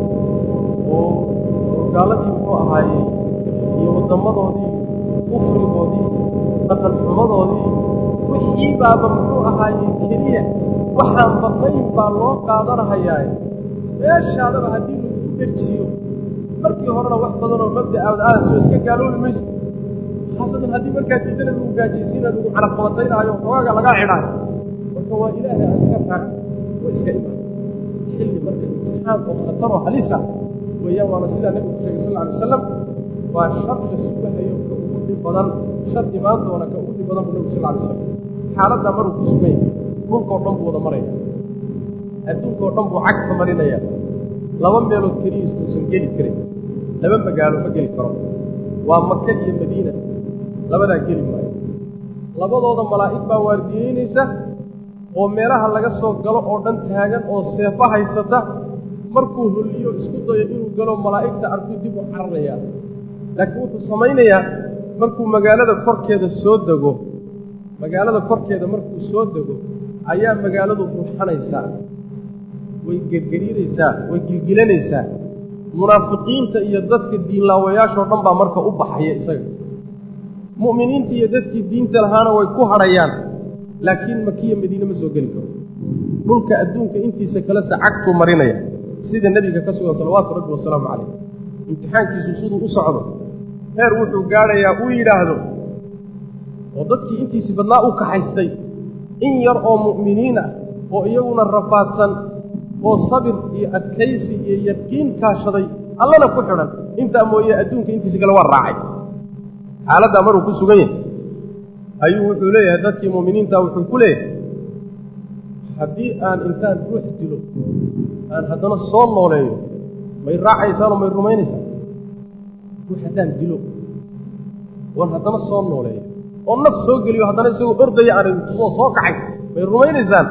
oo gaaladii muxuu ahaayey iyo waddammadoodii kufrigoodii dhaqan xumadoodii wixii baaba muxuu ahaayey keliya waxaan badnayn baa loo qaadanahayaaye meeshaadaba haddii lagu derjiyo markii horena wax badanoo mabda aad aadan soo iska gaaloobi maysa khaasatan haddii markaa diidana lagu gaajaysiina lagu canaqabataynaayo xoogaga lagaa xidhaayo marka waa ilaahay aan iska raacan waa iska imaan xilli marka imtixaan oo khataroo halisa weeyaan waana sidaa nebigu ku sheegay sal alay wasalam waa shar la sugahayo ka ugu dhib badan shar imaan doona ka ugu dhib badan buu nebigu sal alay wasalam xaaladdaa maruu ku sugan yahay dhulkao dhan buu wada maraya adduunkao dhan buu cagta marinaya laba meelood keliya istuusan geli karin laba magaalo ma geli karo waa maka iyo madiina labadaa geli maayo labadooda malaa'ig baa waardiyeynaysa oo meelaha laga soo galo oo dhan taagan oo seefo haysata markuu holliyo isku dayo inuu galo malaa'igta arkuu dib u cararayaa laakiin wuxuu samaynayaa markuu magaalada korkeeda soo dego magaalada korkeeda markuu soo dego ayaa magaaladu ruuxanaysaa way gergeriiraysaa way gilgilanaysaa munaafiqiinta iyo dadka diinlaawayaashoo dhan baa marka u baxaya isaga mu'miniinta iyo dadkii diinta lahaana way ku hadhayaan laakiin makiya madiine ma soo geli karo dhulka adduunka intiisa kalese cagtuu marinaya sida nebiga ka sugan salawaatu rabbi wasalaamu calayh imtixaankiisu siduu u socdo heer wuxuu gaadhayaa uu yidhaahdo oo dadkii intiisii badnaa u kaxaystay in yar oo mu'miniin ah oo iyaguna rafaadsan oo sabir iyo adkaysi iyo yaqiin kaashaday allana ku xidhan intaa mooye adduunka intiisa kale waa raacay xaaladdaa maruu ku sugan yahay ayuu wuxuu leeyahay dadkii mu'miniinta wuxuu ku leeyahay haddii aan intaan ruux dilo aan haddana soo nooleeyo may raacaysaanoo may rumaynaysaan ruux haddaan dilo oon haddana soo nooleeyo oo naf soo geliyo haddana isagoo ordaya aan tusoo soo kacay may rumaynaysaan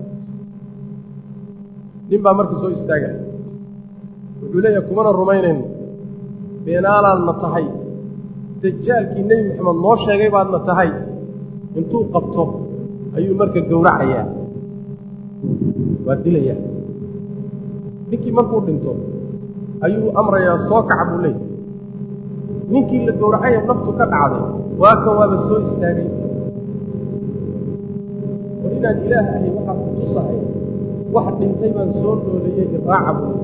nin baa markii soo istaagaya wuxuu leeyahay kumana rumaynayno beenaalaadna tahay dajaalkii nebi moxamed noo sheegay baadna tahay intuu qabto ayuu marka gowracayaa waa dilayaa ninkii markuu dhinto ayuu amrayaa soo kaca buu leeyahy ninkii la gowracaya naftu ka dhacday waa kan waaba soo istaagay war inaan ilaah ahay waxaa ku tusahay wax dhintay baan soo nooleeyey iraaca buu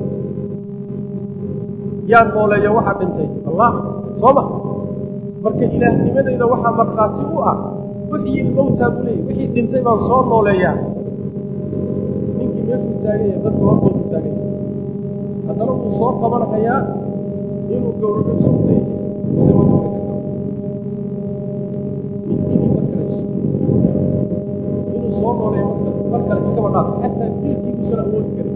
yaa nooleeya waxa dhintay allah soo ma marka ilaahnimadayda waxaa markhaati u ah wixii mawtaa buu leeyahy wixii dhintay baan soo nooleeyaa ninkii meeshuu taagan yahay dadka hortoodu taagan yahay haddana wuu soo qabanhayaa inuu gowraco isku dayay mise ma gowraci karo mididii markalayso inuu soo nooleeya marka mar kale iskaba dhaaf xataa dilkii uusan awoodi karin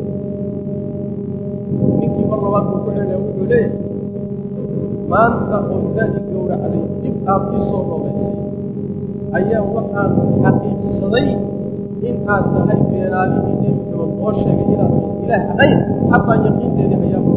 ninkii mar labaad buu ku celaya wuxuu leeyahay maanta oo intaa i gowracday dib aad ii soo nooleysay ayaan waxaan xaqiiqsaday in aad tahay beenaalihii nebi maxamed oo sheegay inaad ilaah ahayn xataa yaqiinteedii hayaa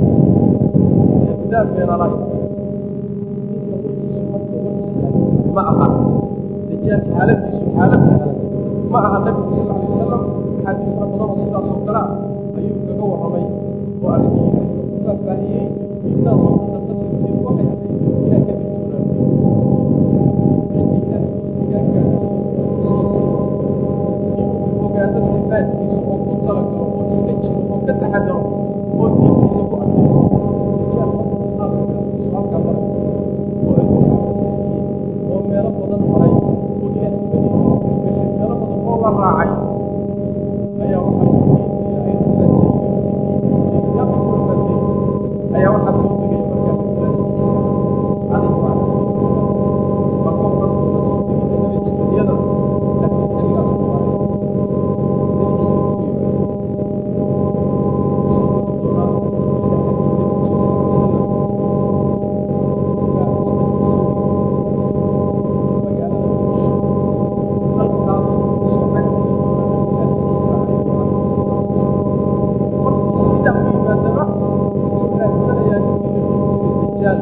daad beenaalahay ninka warkiisu marka war sahlan ma aha dajaal xaaladiisu xaalad sahlan ma aha nabigu sal alay wasalam axaadiis fara badan oo sidaas oo kale ah ayuu kaga warramay oo arrinkiisa ku faahfaahiyey intaasoo dhanna qasadkeedu waxay ahayd inaan ka digtoonaan ciddii ilaah waqtigaa gaarsiiyo soo siro inuu ogaado sifaadkiisa oo ku talagalo oo iska jiro oo ka taxadaro oo diintiisa ku adkayso dajaal marka xaalkiisu halkaa maray oo adduunka kaseeyey oo meelo badan maray oo ilaahnimadiisa ku gashay meelo badan oo la raacay ayaa waxaa diintiina ay rafaasay ayaa waxaa soo degay markaa nabi ciisa calayhi wacala nabihi salaatu wasalaam waa ka waran doona soo degida nabi ciisa iyada laakiin xilligaas ku maray nabi ciisa ku yimaado soo degi doonaa sida xadiis nabigu soo sal alay wasalam ilaa waddankii suuriya magaalada buush halkaas soo cagtagi doonaa nabi ilaahi ciisa calayhi wacala salaatu wasalaam markuu sidaa u yimaadaba wuxuu raadsanayaa ninkii la dhihi jiray dajaal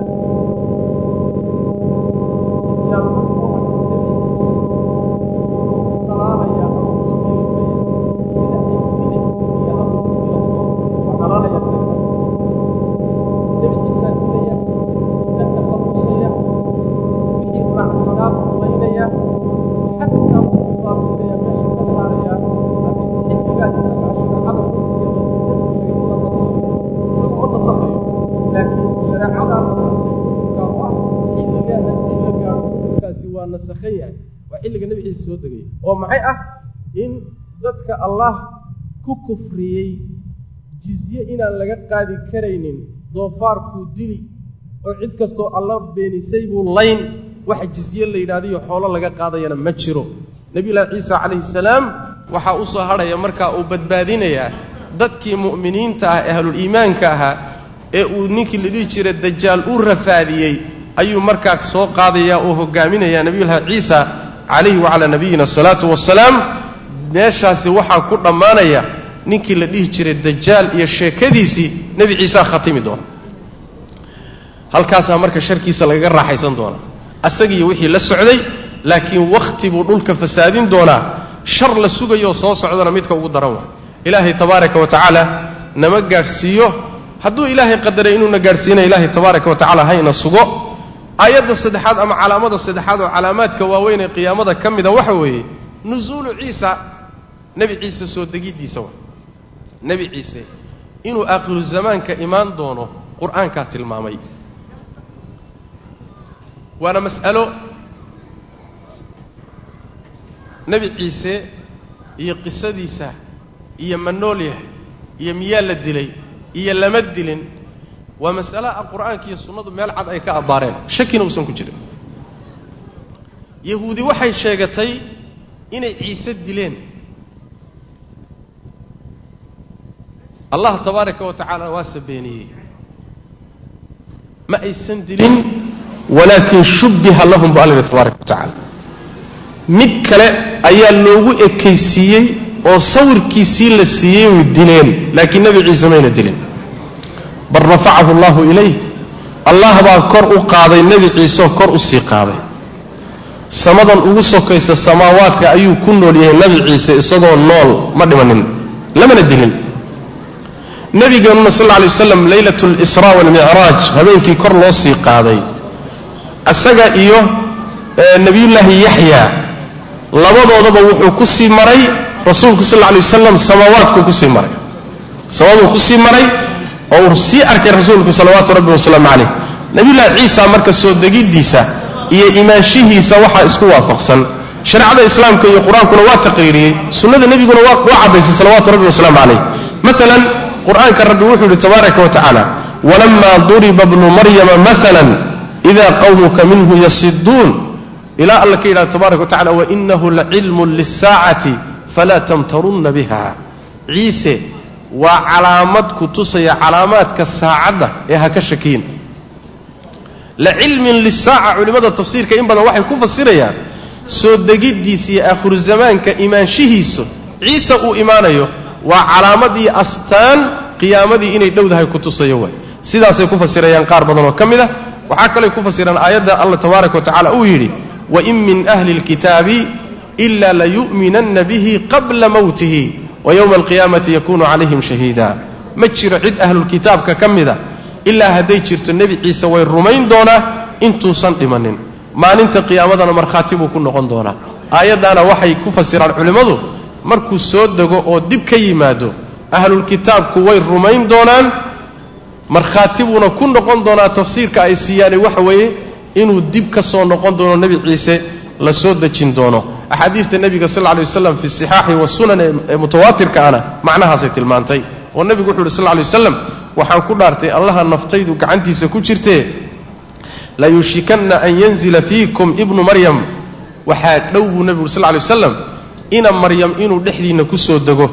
dajaal markuu arko nebi ciise wuxuu ku dhalaalayaa ama ku ilmaya sida ay bidixdu biyaha ugu milabto waa dhalaalayaa isaga nebi ciisaa dilaya ka takhallusaya wixii raacsanaa buu laynaya xataa wuxuu baabiinaya meesha ka saaraya ama xilligaa isaga shareecada xukunkeeda nebigu sheegay in la nasakhayo isagu ma nasakhayo laakiin shareecadaa nasakhay xukunkaa u ah xilligaa haddii la gaadho xukunkaasi waa nasakhan yahay waa xilliga nebi ciise soo degaya oo maxay ah in dadka allah ku kufriyey jizye inaan laga qaadi karaynin doofaarkuu dili oo cid kastoo alla beenisay buu layn waxa jizye la yidhahdayo xoolo laga qaadayana ma jiro nebiyullaahi ciisa calayhi salaam waxaa u soo hadhaya markaa uu badbaadinayaa dadkii mu'miniinta ah ee ahluliimaanka ahaa ee uu ninkii la dhihi jiray dajaal u rafaadiyey ayuu markaa soo qaadayaa oo hogaaminayaa nebiyullaahi ciisa calayhi wacalaa nabiyina asalaatu wasalaam meeshaasi waxaa ku dhammaanaya ninkii la dhihi jiray dajaal iyo sheekadiisii nebi ciisaa khatimi doona halkaasaa marka sharkiisa lagaga raaxaysan doonaa asagiiyo wixii la socday laakiin wakhti buu dhulka fasaadin doonaa shar la sugayoo soo socdana midka ugu daran waa ilaahay tabaaraka wa tacaala nama gaadhsiiyo hadduu ilaahay qadaray inuuna gaadhsiinaya ilaahay tabaaraka wa tacala hayna sugo aayadda saddexaad ama calaamada saddexaad oo calaamaadka waaweyn ee qiyaamada ka mida waxa weeye nusuulu ciisa nebi ciise soo degiddiisa wa nebi ciise inuu aakhiru zamaanka imaan doono qur-aankaa tilmaamay waana mas'alo nebi ciise iyo qisadiisa iyo ma nool yahay iyo miyaa la dilay iyo lama dilin waa mas'alo ah qur-aanka iyo sunnadu meel cad ay ka abbaareen shakina uusan ku jirin yahuudi waxay sheegatay inay ciise dileen allah tabaaraka wa tacaala waa sabeeniyey ma aysan dilin walaakin shubbiha lahum bu alla tabaaraka wa tacaala mid kale ayaa loogu ekaysiiyey oo sawirkiisii la siiyey way dileen laakiin nebi ciise mayna dilin bal rafacahu allahu ilayh allah baa kor u qaaday nebi ciiseoo kor u sii qaaday samadan ugu sokaysa samaawaadka ayuu ku nool yahay nebi ciise isagoo nool ma dhimanin lamana dilin nabigeenuna sal lla alay waslam leylat lisraa walmicraaj habeenkii kor loo sii qaaday isaga iyo nebiyullaahi yaxya labadoodaba wuxuu ku sii maray rasuulku sal lla alay wasalam samaawaadkuu kusii maray samaduu kusii maray oo uu sii arkay rasuulku salawaatu rabbi wasalaamu calayh nebiyullaahi ciisa marka soo degiddiisa iyo imaanshihiisa waxaa isku waafaqsan shareecada islaamka iyo qur-aankuna waa taqriiriyey sunnada nebiguna waa caddaysay salawaatu rabbi wasalaamu calayh maalan qur-aanka rabbi wuxuu yidhi tabaaraka wa tacaala walamaa duriba bnu maryama maalan ida qawmuka minhu yasiduun ilaa alla ka yidhahda tabaraka wa tacala wainahu lacilmun lisaacati falaa tamtarunna biha ciise waa calaamad ku tusaya calaamaadka saacadda ee ha ka shakiyin lacilmin lisaaca culimmada tafsiirka in badan waxay ku fasirayaan soo degiddiisa iyo aakhiru zamaanka imaanshihiisu ciise uu imaanayo waa calaamad iyo astaan qiyaamadii inay dhowdahay ku tusayo waay sidaasay ku fasirayaan qaar badan oo ka mid a waxaa kaley ku fasiraan aayadda allah tabaaraka wa tacala uu yidhi wain min ahli اlkitaabi ila layu'minanna bihi qabla mowtihi wa yowma alqiyaamati yakunu calayhim shahiida ma jiro cid ahlulkitaabka ka mida ilaa hadday jirto nebi ciise way rumayn doonaa intuusan dhimanin maalinta qiyaamadana markhaati buu ku noqon doonaa aayaddaana waxay ku fasiraan culimmadu markuu soo dego oo dib ka yimaado ahlulkitaabku way rumayn doonaan markhaati buuna ku noqon doonaa tafsiirka ay siiyaane waxa weeye inuu dib ka soo noqon doono nebi ciise la soo dejin doono axaadiista nebiga sal lla lay waslam fi sixaaxi wasunan ee mutawaatirka ana macnahaasay tilmaantay oo nebigu wuxu uhi sal lla lay waslam waxaan ku dhaartay allaha naftaydu gacantiisa ku jirtee layushikanna an yanzila fiikum ibnu maryam waxaa dhow buu nebigu uri sal lla lay waslam ina maryam inuu dhexdiinna ku soo dego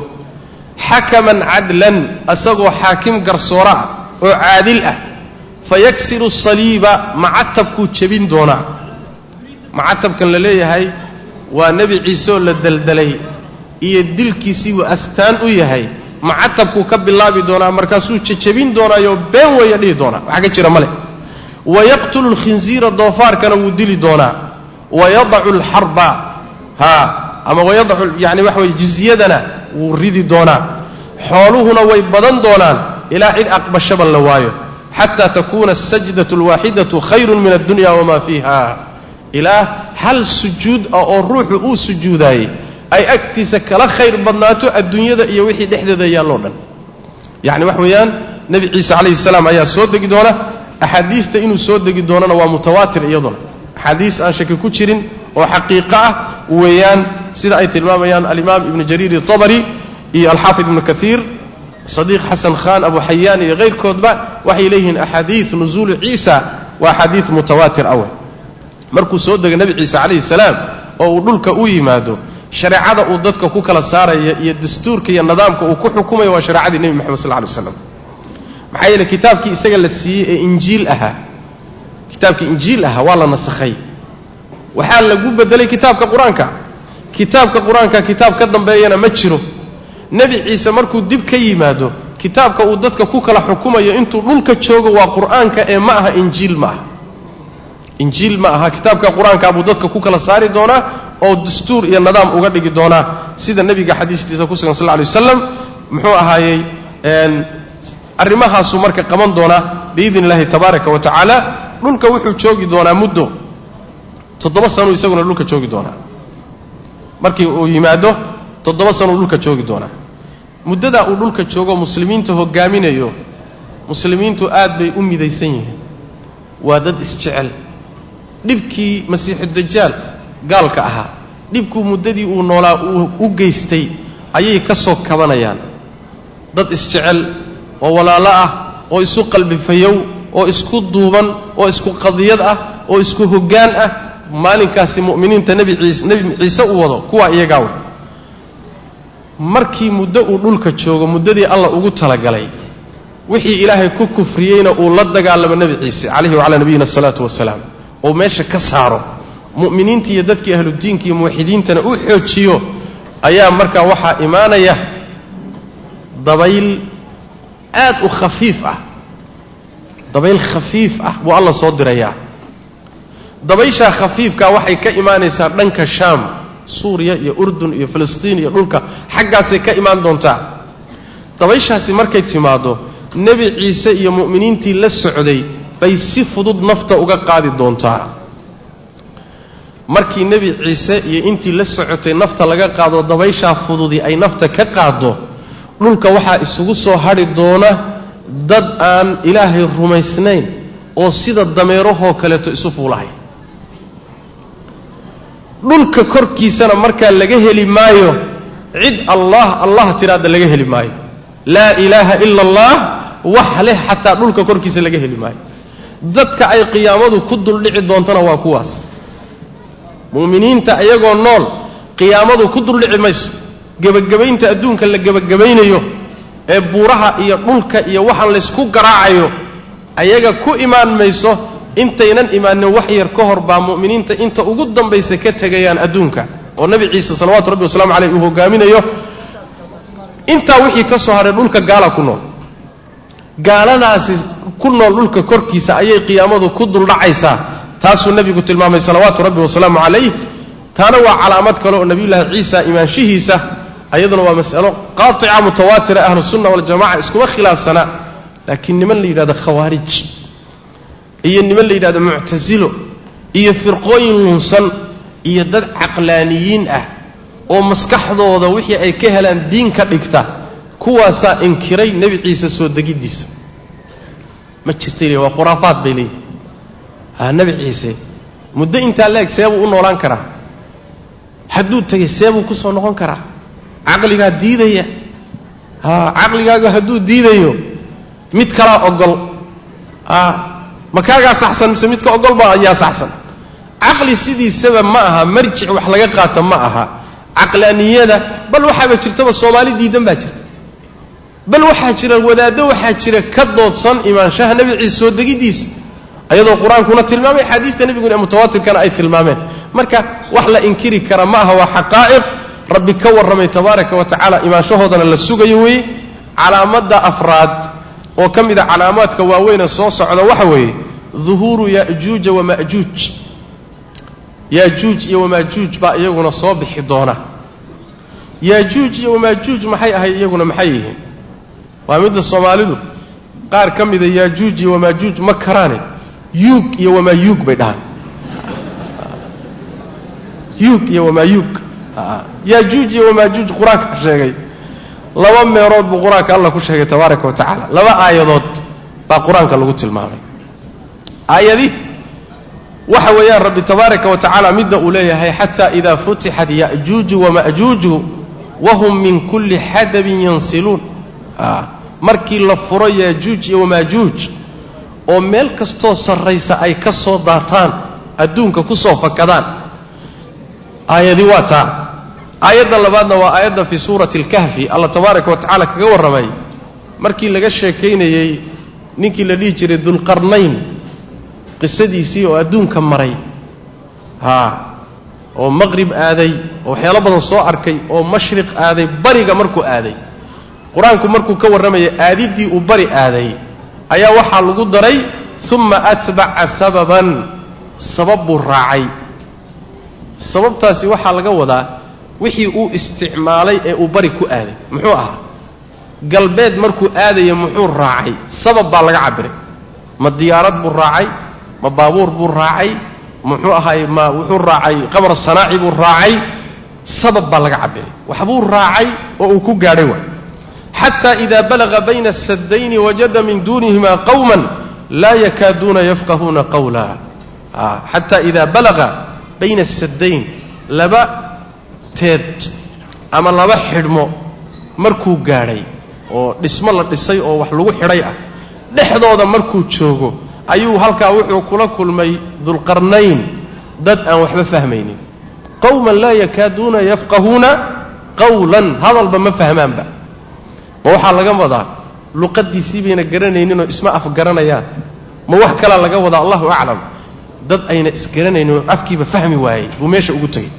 xakaman cadlan asagoo xaakim garsoora ah oo caadil ah fayaksiru saliiba macatabkuu jebin doonaa macatabkan la leeyahay waa nebi ciiseoo la daldalay iyo dilkiisiibuu astaan u yahay macatabkuu ka bilaabi doonaa markaasuu jejebin doonaayo been weeya dhihi doonaa waxa ka jira male wayaqtulu lkhinziira doofaarkana wuu dili doonaa wayadacu alxarba ha ama wayadacu yani waxa weye jizyadana wuu ridi doonaa xooluhuna way badan doonaan ilaa cid aqbashaba la waayo xataa takuuna asajdatu alwaaxidatu khayrun min addunya wamaa fiiha ilaa hal sujuud ah oo ruuxu uu sujuudaayey ay agtiisa kala khayr badnaato adduunyada iyo wixii dhexdeeda yaalloo dhan yacni wax weeyaan nebi ciise calayhi salaam ayaa soo degi doona axaadiista inuu soo degi doonana waa mutawaatir iyaduna axaadiis aan shaki ku jirin oo xaqiiqo ah weeyaan sida ay tilmaamayaan alimaam ibnu jariir itabari iyo alxaafid ibnu kaiir sadiiq xasan khan abu xayaan iyo kayrkoodba waxay leeyihiin axaadiid nuzuulu ciisa waa axaadiid mutawaatir awe markuu soo dega nebi ciise calayhi salaam oo uu dhulka u yimaado shareecada uu dadka ku kala saaraya iyo dastuurka iyo nidaamka uu ku xukumayo waa shareecadii nebi moxamed sal lla alay waslam maxaa yeele kitaabkii isaga la siiyey ee injiil ahaa kitaabkii injiil ahaa waa la nasakhay waxaa lagu bedelay kitaabka qur-aanka kitaabka qur-aanka kitaab ka dambeeyana ma jiro nebi ciise markuu dib ka yimaado kitaabka uu dadka ku kala xukumayo intuu dhulka joogo waa qur-aanka ee ma aha injiil ma aha injiil ma aha kitaabka qur-aanka buu dadka ku kala saari doonaa oo dastuur iyo nidaam uga dhigi doonaa sida nebiga xadiistiisa ku sugan sal lla alay waslam muxuu ahaayey arrimahaasuu marka qaban doonaa biidni illahi tabaaraka wa tacaala dhulka wuxuu joogi doonaa muddo toddoba sanuu isaguna dhulka joogi doonaa markii uu yimaado toddoba sanuu dhulka joogi doonaa muddadaa uu dhulka joogo muslimiinta hogaaminayo muslimiintu aad bay u midaysan yihiin waa dad isjecel dhibkii masiixu dajaal gaalka ahaa dhibkuu muddadii uu noolaa uu u geystay ayay ka soo kabanayaan dad isjecel oo walaalo ah oo isu qalbifayow oo isku duuban oo isku qadiyad ah oo isku hoggaan ah maalinkaasi mu'miniinta nebi ciise nebi ciise uu wado kuwaa iyagaa wey markii muddo uu dhulka joogo muddadii allah ugu talagalay wixii ilaahay ku kufriyeyna uu la dagaalamo nebi ciise calayhi wacalaa nabiyina asalaatu wasalaam oo meesha ka saaro mu'miniintii iyo dadkii ahludiinka iyo muwaxidiintana u xoojiyo ayaa markaa waxaa imaanaya dabayl aad u khafiif ah dabayl khafiif ah buu alla soo dirayaa dabayshaa khafiifkaa waxay ka imaanaysaa dhanka shaam suuriya iyo urdun iyo filistiin iyo dhulka xaggaasay ka imaan doontaa dabayshaasi markay timaaddo nebi ciise iyo mu'miniintii la socday bay si fudud nafta uga qaadi doontaa markii nebi ciise iyo intii la socotay nafta laga qaado dabayshaa fududii ay nafta ka qaaddo dhulka waxaa isugu soo hadhi doona dad aan ilaahay rumaysnayn oo sida dameerahoo kaleeto isu fuulahay dhulka korkiisana markaa laga heli maayo cid allah allah tiraada laga heli maayo laa ilaaha ila allah wax leh xataa dhulka korkiisa laga heli maayo dadka ay qiyaamadu ku duldhici doontana waa kuwaas mu'miniinta iyagoo nool qiyaamadu ku duldhici mayso gebagabaynta adduunka la gebagabaynayo ee buuraha iyo dhulka iyo waxaan laysku garaacayo ayaga ku imaan mayso intaynan imaanin wax yar ka hor baa mu'miniinta inta ugu dambaysa ka tegayaan adduunka oo nebi ciise salawatu rabbi wasalaamu caleyh uu hogaaminayo intaa wixii ka soo hadhay dhulka gaala ku nool gaaladaasi ku nool dhulka korkiisa ayay qiyaamadu ku duldhacaysaa taasuu nebigu tilmaamay salawaatu rabbi wasalaamu calayh taana waa calaamad kale oo nebiyullaahi ciisa imaanshihiisa ayaduna waa mas'alo qaatica mutawaatira ahlusunna waljamaca iskuma khilaafsanaa laakiin niman la yidhahdo khawaarij iyo niman la yidhahdo muctasilo iyo firqooyin lunsan iyo dad caqlaaniyiin ah oo maskaxdooda wixii ay ka helaan diin ka dhigta kuwaasaa inkiray nebi ciise soo degiddiisa ma jirtay waa khuraafaad bay leeyihin ha nebi ciise muddo intaa la-eg seebuu u noolaan karaa hadduu tegay seebuu ku soo noqon karaa caqligaa diidaya ha caqligaaga hadduu diidayo mid kalaa ogol a ma kaagaa saxsan mise midka ogolba ayaa saxsan caqli sidiisaba ma aha marjic wax laga qaata ma aha caqlaaniyada bal waxaaba jirtaba soomaali diidan baa jirta bal waxaa jira wadaaddo waxaa jira ka doodsan imaanshaha nebi ciise soo degiddiisa ayadoo qur-aankuna tilmaamay axaadiista nebiguna ee mutawaatirkana ay tilmaameen marka wax la inkiri kara ma aha waa xaqaa'iq rabbi ka warramay tabaaraka wa tacaala imaanshahoodana la sugayo weeye calaamadda afraad oo ka mid a calaamaadka waaweyne soo socda waxa weeye duhuuru ya'juuja wama'juuj yaajuuj iyo wamaajuuj baa iyaguna soo bixi doona yaajuuj iyo wamaajuuj maxay ahay iyaguna maxay yihiin waa midda soomaalidu qaar ka mida yaajuuj iyo wamaajuuj ma karaane yuug iyo wamaayuug bay dhahaan yuug iyo wamaayuug yaajuuj iyo wamaajuuj qur-aanka sheegay laba meelood buu qur-aanka allah ku sheegay tabaaraka wa tacaala laba aayadood baa qur-aanka lagu tilmaamay aayadii waxa weeyaan rabbi tabaaraka wa tacaala midda uu leeyahay xataa idaa futixat ya'juuju wama'juuju wahum min kulli xadabin yansiluun markii la furo yaajuuj iyo wamaajuuj oo meel kastoo sarraysa ay ka soo daataan adduunka ku soo fakadaan aayadii waa taa aayadda labaadna waa aayadda fii suurati alkahfi allah tabaaraka wa tacaala kaga warramay markii laga sheekaynayey ninkii la dhihi jiray dulqarnayn qisadiisii oo adduunka maray haa oo maqrib aaday oo waxyaalo badan soo arkay oo mashriq aaday bariga markuu aaday qur-aanku markuu ka warramayay aadiddii uu bari aaday ayaa waxaa lagu daray uma atbaca sababan sabab buu raacay sababtaasi waxaa laga wadaa wixii uu isticmaalay ee uu bari ku aaday muxuu ahaa galbeed markuu aadaya muxuu raacay sabab baa laga cabiray ma diyaarad buu raacay ma baabuur buu raacay muxuu ahaay ma wuxuu raacay qamar sanaaci buu raacay sabab baa laga cabiray waxbuu raacay oo uu ku gaadhay waay xata ida balaga bayna asadayni wajada min duunihima qawman laa yakaaduuna yafqahuuna qawla xata ida balaga bayna asadayn laba teed ama laba xidhmo markuu gaadhay oo dhismo la dhisay oo wax lagu xidhay ah dhexdooda markuu joogo ayuu halkaa wuxuu kula kulmay dulqarnayn dad aan waxba fahmaynin qowman laa yakaaduuna yafqahuuna qawlan hadalba ma fahmaanba ma waxaa laga wadaa luqadiisii bayna garanayninoo isma afgaranayaan ma wax kalaa laga wadaa allahu aclam dad ayna isgaranaynin oo afkiiba fahmi waayey buu meesha ugu tegey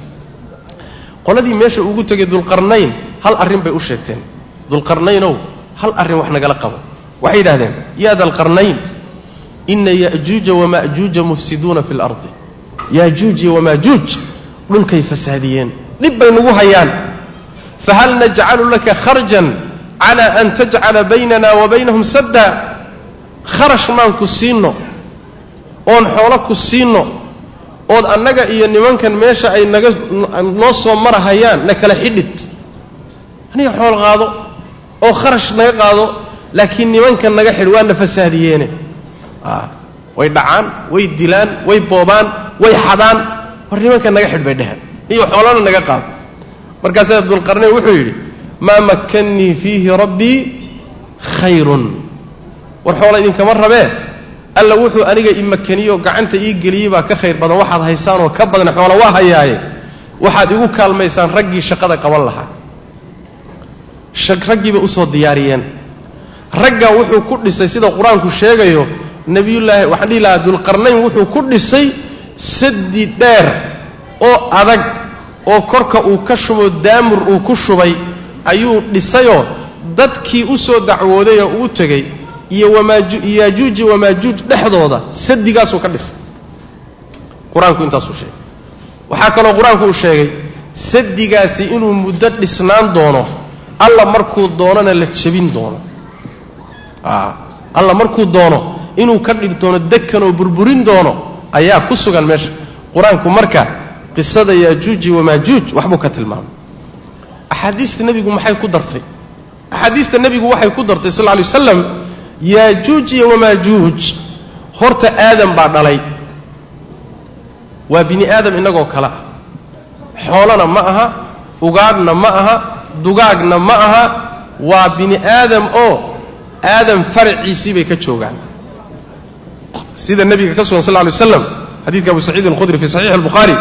qoladii meesha ugu tegay dulqarnayn hal arrin bay u sheegteen dulqarnaynow hal arrin wax nagala qabo waxay yidhahdeen yaa dalqarnayn ina ya'juuja wama'juuja mufsiduuna fi lardi yaajuuj iyo wamaajuuj dhulkay fasaadiyeen dhib bay nagu hayaan fahal najcalu laka kharjan cala an tajcala baynana wa baynahum sadda kharash maan ku siinno oon xoolo ku siinno ood annaga iyo nimankan meesha ay naga noo soo marahayaan na kala xidhid aniga xool qaado oo kharash naga qaado laakiin nimankan naga xidh waana fasaadiyeene way dhacaan way dilaan way boobaan way xadaan war nimankan naga xidh bay dheheen iyo xoolana naga qaado markaasaa dulqarnayn wuxuu yidhi maa makkannii fiihi rabbii khayrun war xoola idinkama rabee alla wuxuu aniga i makaniyo gacanta ii geliyey baa ka khayr badan waxaad haysaanoo ka badan xoola waa hayaaye waxaad igu kaalmaysaan raggii shaqada qaban lahaa raggiiba usoo diyaariyeen raggan wuxuu ku dhisay sida qur-aanku sheegayo nebiyullaahi waxaan dhihi lahaa dulqarnayn wuxuu ku dhisay sadi dheer oo adag oo korka uu ka shubo daamur uu ku shubay ayuu dhisayoo dadkii u soo dacwooday oo uu tegey iyo yaajuuji wamaajuuj dhexdooda sadigaasuu ka dhisay qur-aanku intaasuu sheegay waxaa kaloo qur-aanku uu sheegay sadigaasi inuu muddo dhisnaan doono alla markuu doonona la jebin doono alla markuu doono inuu ka dhig doono dekan oo burburin doono ayaa ku sugan meesha qur-aanku marka qisada yaajuuji wamaajuuj waxbuu ka tilmaamay axaadiista nebigu maxay ku dartay axaadiista nebigu waxay ku dartay sal lla alay waslam yaajuuj iyo wamaajuuj horta aadam baa dhalay waa bini aadam innagoo kale ah xoolana ma aha ugaadhna ma aha dugaagna ma aha waa bini aadam oo aadam faraciisii bay ka joogaan sida nebiga ka sugan sal lla alay waslam xadiidka abu saciid alkhudri fi saxiixi albukhaari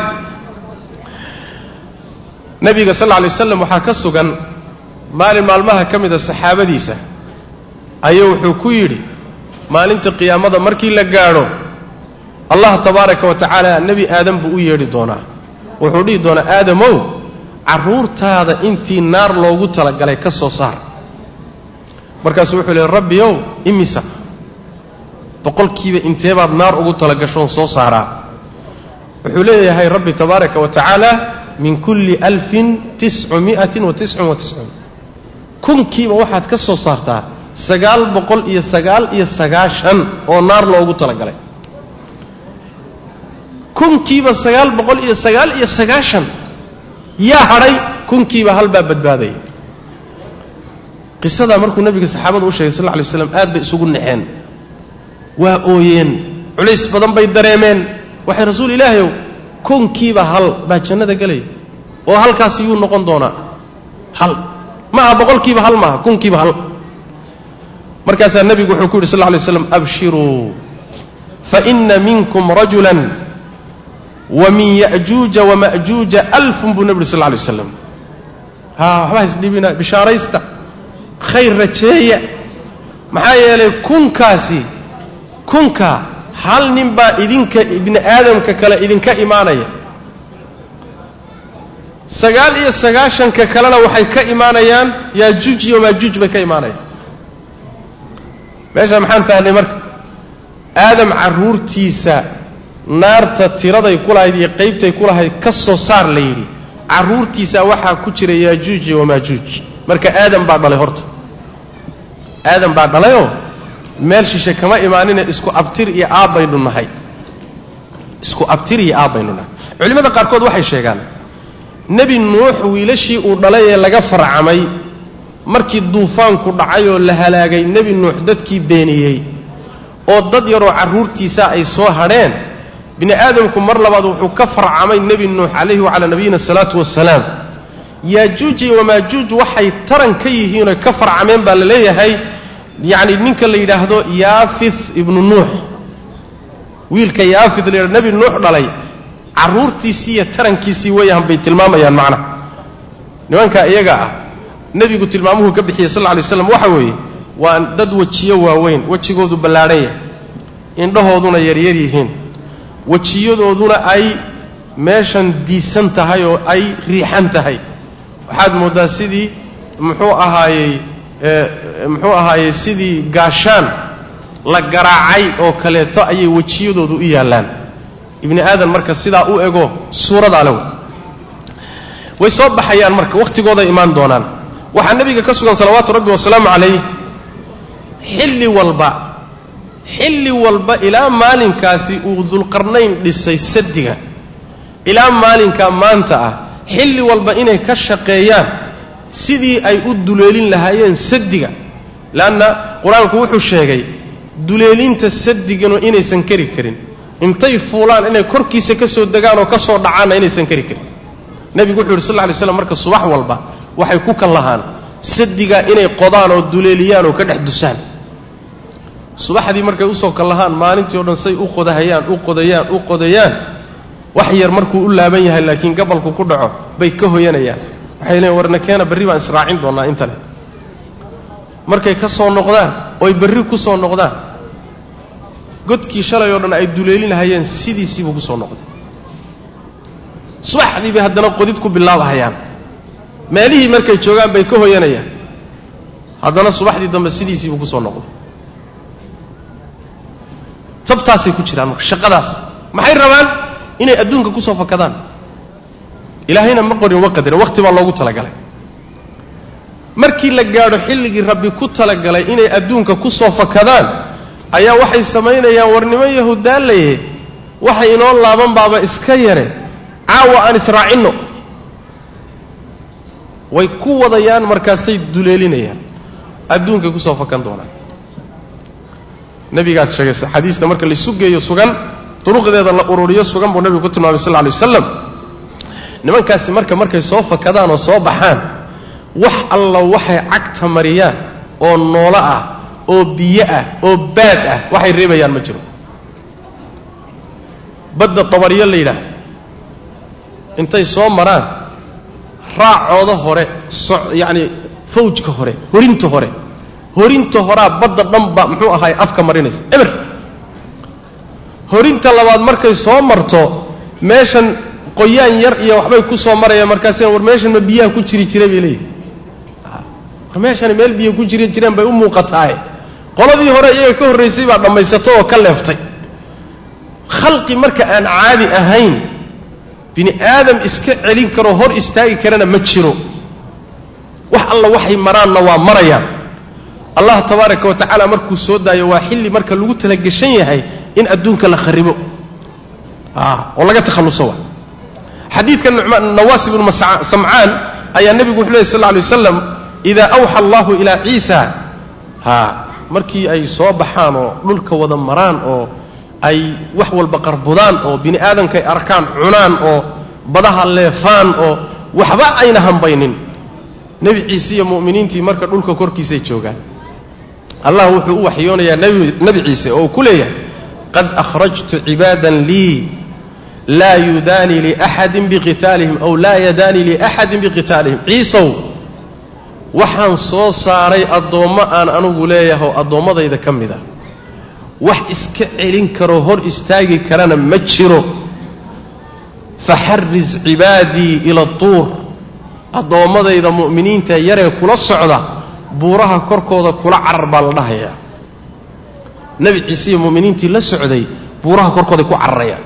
nebiga sal lla alay waslam waxaa ka sugan maalin maalmaha ka mida saxaabadiisa ayuu wuxuu ku yidhi maalinta qiyaamada markii la gaadho allah tabaaraka wa tacaala nebi aadam buu u yeedhi doonaa wuxuu dhihi doonaa aadamow carruurtaada intii naar loogu talagalay ka soo saar markaasuu wuxuu leey rabbiyow imisa boqolkiiba inteebaad naar ugu talagashoon soo saaraa wuxuu leeyahay rabbi tabaaraka wa tacaala min kulli alfin tiscumi'atin wa tiscun wa tiscuun kunkiiba waxaad ka soo saartaa sagaal boqol iyo sagaal iyo sagaashan oo naar loogu talagalay kunkiiba sagaal boqol iyo sagaal iyo sagaashan yaa hadhay kunkiiba halbaa badbaadaya qisadaa markuu nabiga saxaabada u sheegay sal lla alay waslam aad bay isugu naxeen waa ooyeen culays badan bay dareemeen waxay rasuul ilaahayow kunkiiba hal baa jannada gelaya oo halkaasi yuu noqon doonaa hal ma aha boqolkiiba hal maaha kunkiiba hal markaasaa nebigu wuxuu ku yidhi sal lla alay slam abshiruu faina minkum rajulan wa min ya'juuja wama'juuja alfun buu nebi uri sal lla alay waslam haa waxba haisdhibina bishaaraysta khayr rajeeya maxaa yeelay kunkaasi kunka hal nin baa idinka ibni aadamka kale idinka imaanaya sagaal iyo sagaashanka kalena waxay ka imaanayaan yaajuuj iyo maajuuj bay ka imaanayaan meesha maxaan fahnay marka aadam carruurtiisa naarta tiraday ku lahayd iyo qaybtay ku lahayd ka soo saar la yidhi carruurtiisa waxaa ku jira yaajuuj iyo wamaajuuj marka aadam baa dhalay horta aadam baa dhalayoo meel shishe kama imaanine isku abtir iyo aabbaynu nahay isku abtir iyo aabbaynu nahay culimmada qaarkood waxay sheegaan nebi nuux wiilashii uu dhalay ee laga farcamay markii duufaanku dhacay oo la halaagay nebi nuux dadkii beeniyey oo dad yaroo carruurtiisa ay soo hadheen bini aadamku mar labaad wuxuu ka farcamay nebi nuux calayhi wacalaa nabiyina asalaatu wasalaam yaajuuj iyo wamaajuuj waxay taran ka yihiinoo ka farcameen baa la leeyahay yacni ninka la yidhaahdo yaafith ibnu nuux wiilka yaafith la yidhahdo nebi nuux dhalay carruurtiisii iyo tarankiisii weeyaan bay tilmaamayaan macnaha nimanka iyaga ah nebigu tilmaamuhu ka bixiyey sal lla alay slam waxa weeye waa dad wejiyo waaweyn wejigoodu ballaadhan yahay indhahooduna yaryar yihiin wejiyadooduna ay meeshan diisan tahay oo ay riixan tahay waxaad mooddaa sidii muxuu ahaayey muxuu ahaayey sidii gaashaan la garaacay oo kaleeto ayay wejiyadoodu u yaallaan ibni aadan marka sidaa u ego suuradaa le way soo baxayaan marka wakhtigooday imaan doonaan waxaa nebiga ka sugan salawaatu rabbi wasalaamu calayh xilli walba xilli walba ilaa maalinkaasi uu dulqarnayn dhisay sadiga ilaa maalinkaa maanta ah xilli walba inay ka shaqeeyaan sidii ay u duleelin lahaayeen sadiga leanna qur-aanku wuxuu sheegay duleelinta sadiganu inaysan kari karin intay fuulaan inay korkiisa ka soo degaan oo ka soo dhacaanna inaysan kari karin nebigu wuxuu yidhi sal lla lay slam marka subax walba waxay ku kan lahaan sadiga inay qodaan oo duleeliyaan oo ka dhex dusaan subaxdii markay usoo kan lahaan maalintii o dhan say u qodahayaan u qodayaan u qodayaan wax yar markuu u laaban yahay laakiin gabalku ku dhaco bay ka hoyanayaan waxay leeyiin warna keena berri baan israacin doonnaa intale markay ka soo noqdaan ooy berri ku soo noqdaan godkii shalay oo dhan ay duleelinahayeen sidiisiibuu ku soo noqday subaxdii bay haddana qodid ku bilaabahayaan meelihii markay joogaan bay ka hoyanayaan haddana subaxdii dambe sidiisiibuu ku soo noqday tabtaasay ku jiraan marka shaqadaas maxay rabaan inay adduunka ku soo fakadaan ilaahayna ma qorin wa qadarin waqti baa loogu talagalay markii la gaadho xilligii rabbi ku talagalay inay adduunka ku soo fakadaan ayaa waxay samaynayaan warnimo yahudaalaye waxay inoo laaban baaba iska yare caawa aan israacinno way ku wadayaan markaasay duleelinayaan adduunkay kusoo fakan doonaan nabigaas sheegay xadiisna marka laisu geeyo sugan duruqdeeda la ururiyo sugan buu nebigu ku tilmaamay sal lla lay waslam nimankaasi marka markay soo fakadaan oo soo baxaan wax alla waxay cagta mariyaan oo noolo ah oo biyo ah oo baad ah waxay reebayaan ma jiro badda tabaryo la yidhaah intay soo maraan raacooda hore so yacani fawjka hore horinta hore horinta horaa badda dhanba muxuu ahaay afka marinaysa eber horinta labaad markay soo marto meeshan qoyaan yar iyo waxbay ku soo marayaan markaasina war meeshan ma biyaha ku jiri jiray bay leeyihi war meeshani meel biyo ku jiri jireen bay u muuqataaye qoladii hore iyaga ka horraysay baa dhammaysato oo ka leeftay khalqi marka aan caadi ahayn bini aadam iska celin karoo hor istaagi karana ma jiro wax alla waxay maraanna waa marayaan allah tabaaraka wa tacaala markuu soo daayo waa xilli marka lagu talagashan yahay in adduunka la kharibo oo laga takhalluso wa xadiidka nawaas ibnu samcaan ayaa nebigu wuxu ley sal lla alay waslam idaa awxa allahu ilaa ciisa ha markii ay soo baxaan oo dhulka wada maraan oo ay wax walba qarbudaan oo bini aadamkay arkaan cunaan oo badaha leefaan oo waxba ayna hambaynin nebi ciise iyo mu'miniintii marka dhulka korkiisay joogaan allah wuxuu u waxyoonayaa nebi ciise oo uu ku leeyahay qad akhrajtu cibaadan lii laa yudaanii liaxadin biqitaalihim aw laa yadaanii liaxadin biqitaalihim ciisow waxaan soo saaray addoommo aan anugu leeyahay oo addoommadayda ka mid ah wax iska celin karoo hor istaagi karana ma jiro faxaris cibaadii ila tuur addoommadayda mu'miniinta yaree kula socda buuraha korkooda kula carar baa la dhahayaa nebi ciise iyo mu'miniintii la socday buuraha korkooday ku cararayaan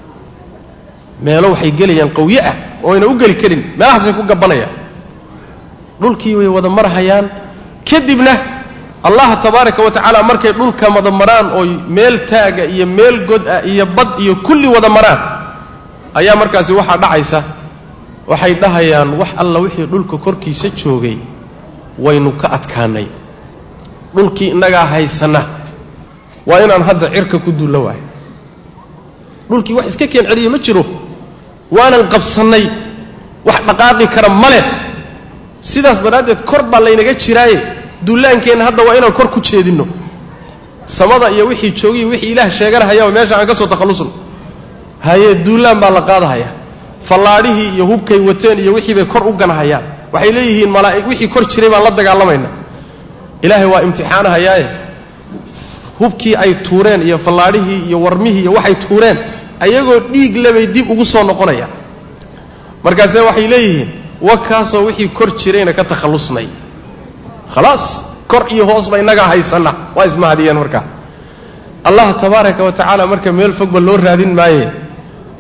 meelo waxay gelayaan qawye ah oo ayna u geli karin meelahaasay ku gabbanayaan dhulkii way wada marhayaan kadibna allah tabaaraka wa tacaala markay dhulka wada maraan ooy meel taaga iyo meel god ah iyo bad iyo kulli wada maraan ayaa markaasi waxaa dhacaysa waxay dhahayaan wax alla wixii dhulka korkiisa joogay waynu ka adkaanay dhulkii innagaa haysanna waa inaan hadda cirka ku dulla waayo dhulkii wax iska keen celiya ma jiro waanan qabsannay wax dhaqaaqi kara ma leh sidaas daraaddeed kor baa laynaga jiraaye dullaankeenna hadda waa inaan kor ku jeedinno samada iyo wixii joogiyo wixii ilaah sheeganahaya oo meesha aan ka soo takhallusno haye duullaan baa la qaadahaya fallaadhihii iyo hubkay wateen iyo wixii bay kor u ganahayaan waxay leeyihiin malaa'ig wixii kor jiray baan la dagaalamayna ilaahay waa imtixaanahayaaye hubkii ay tuureen iyo fallaadhihii iyo warmihii iyo waxay tuureen ayagoo dhiig lebay dib ugu soo noqonayaan markaase waxay leeyihiin wakaasoo wixii kor jirayna ka takhallusnay khalaas kor iyo hoosba innagaa haysanna waa ismahadiyeen markaa allah tabaaraka wa tacaala marka meel fogba loo raadin maaye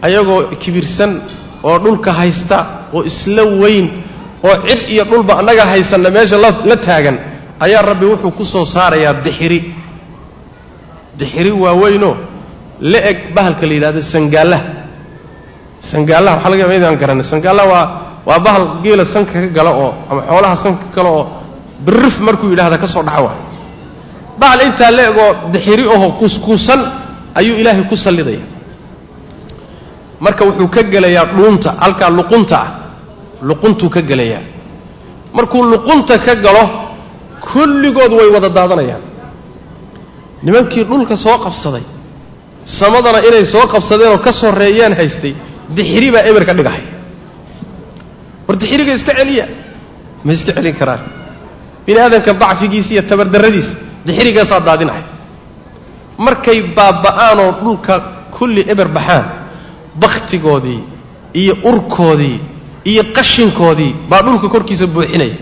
ayagoo kibirsan oo dhulka haysta oo isla weyn oo cid iyo dhulba annaga haysanna meesha la taagan ayaa rabbi wuxuu ku soo saarayaa dixiri dixiri waaweynoo la eg bahalka la yidhahdo sangaallaha sangaallaha waxaa laga maydaan garanay sangaallaha waa waa bahal geela sanka ka gala oo ama xoolaha sanka ka gala oo birrif markuu yidhahda ka soo dhaca waay bahal intaa la egoo dixiri oho kuuskuusan ayuu ilaahay ku sallidaya marka wuxuu ka gelayaa dhuunta halkaa luqunta ah luquntuu ka gelayaa markuu luqunta ka galo kulligood way wada daadanayaan nimankii dhulka soo qabsaday samadana inay soo qabsadeenoo ka soreeyeen haystay dixiri baa eber ka dhigahay war dixiriga iska celiya ma iska celin karaan bini aadamka dacfigiisa iyo tabardarradiisa dixirigaasaa daadinahay markay baaba'aanoo dhulka kulli eber baxaan bakhtigoodii iyo urkoodii iyo qashinkoodii baa dhulka korkiisa buuxinaya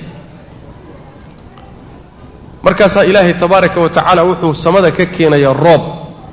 markaasaa ilaahay tabaaraka wa tacaala wuxuu samada ka keenayaa roob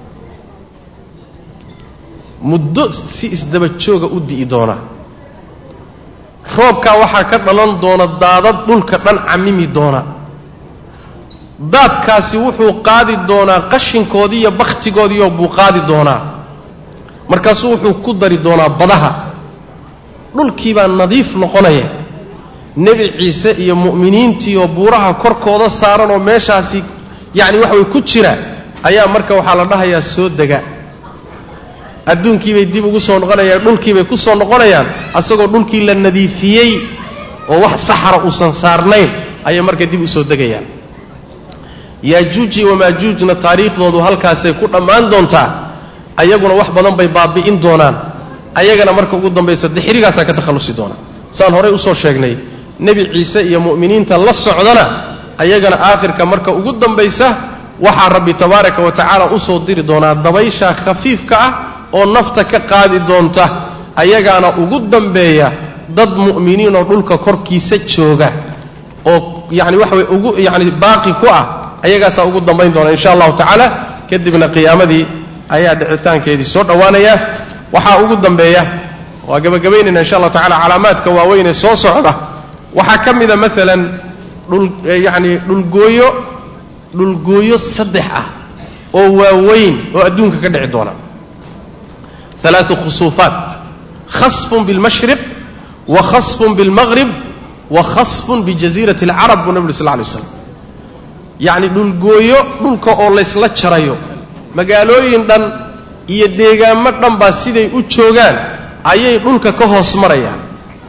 muddo si isdaba jooga u di'i doonaa roobkaa waxaa ka dhalan doona daadad dhulka dhan camimi doona daadkaasi wuxuu qaadi doonaa qashinkoodii iyo bakhtigoodiioo buu qaadi doonaa markaasuu wuxuu ku dari doonaa badaha dhulkiibaa nadiif noqonaya nebi ciise iyo mu'miniintii oo buuraha korkooda saaran oo meeshaasi yacni waxa way ku jira ayaa marka waxaa la dhahayaa soo dega adduunkiibay dib ugu soo noqonayaan dhulkiibay ku soo noqonayaan asagoo dhulkii la nadiifiyey oo wax saxara uusan saarnayn ayay marka dib u soo degayaan yaajuuji wamaajuujna taariikhdoodu halkaasay ku dhammaan doontaa ayaguna wax badan bay baabi'in doonaan ayagana marka ugu dambaysa dixirigaasaa ka takhallusi doona saan horey usoo sheegnay nebi ciise iyo mu'miniinta la socdana ayagana aakhirka marka ugu dambaysa waxaa rabbi tabaaraka wa tacaala usoo diri doonaa dabaysha khafiifka ah oo nafta ka qaadi doonta ayagaana ugu dambeeya dad mu'miniinoo dhulka korkiisa jooga oo yacni waxa weye ugu yacni baaqi ku ah ayagaasaa ugu dambayn doona insha allahu tacaala kadibna qiyaamadii ayaa dhicitaankeedii soo dhowaanaya waxaa ugu dambeeya waa gabagabaynayna insha allahu tacala calaamaadka waaweynee soo socda waxaa ka mida maalan dhul yacni dhulgooyo dhulgooyo saddex ah oo waaweyn oo adduunka ka dhici doona alaau khusuufaat khasfun bilmashriq wa khasfun bilmaqrib wa khasfun bijaziirati alcarab buu nabi uri sal lay slam yacni dhulgooyo dhulka oo laysla jarayo magaalooyin dhan iyo deegaamo dhan baa siday u joogaan ayay dhulka ka hoos marayaan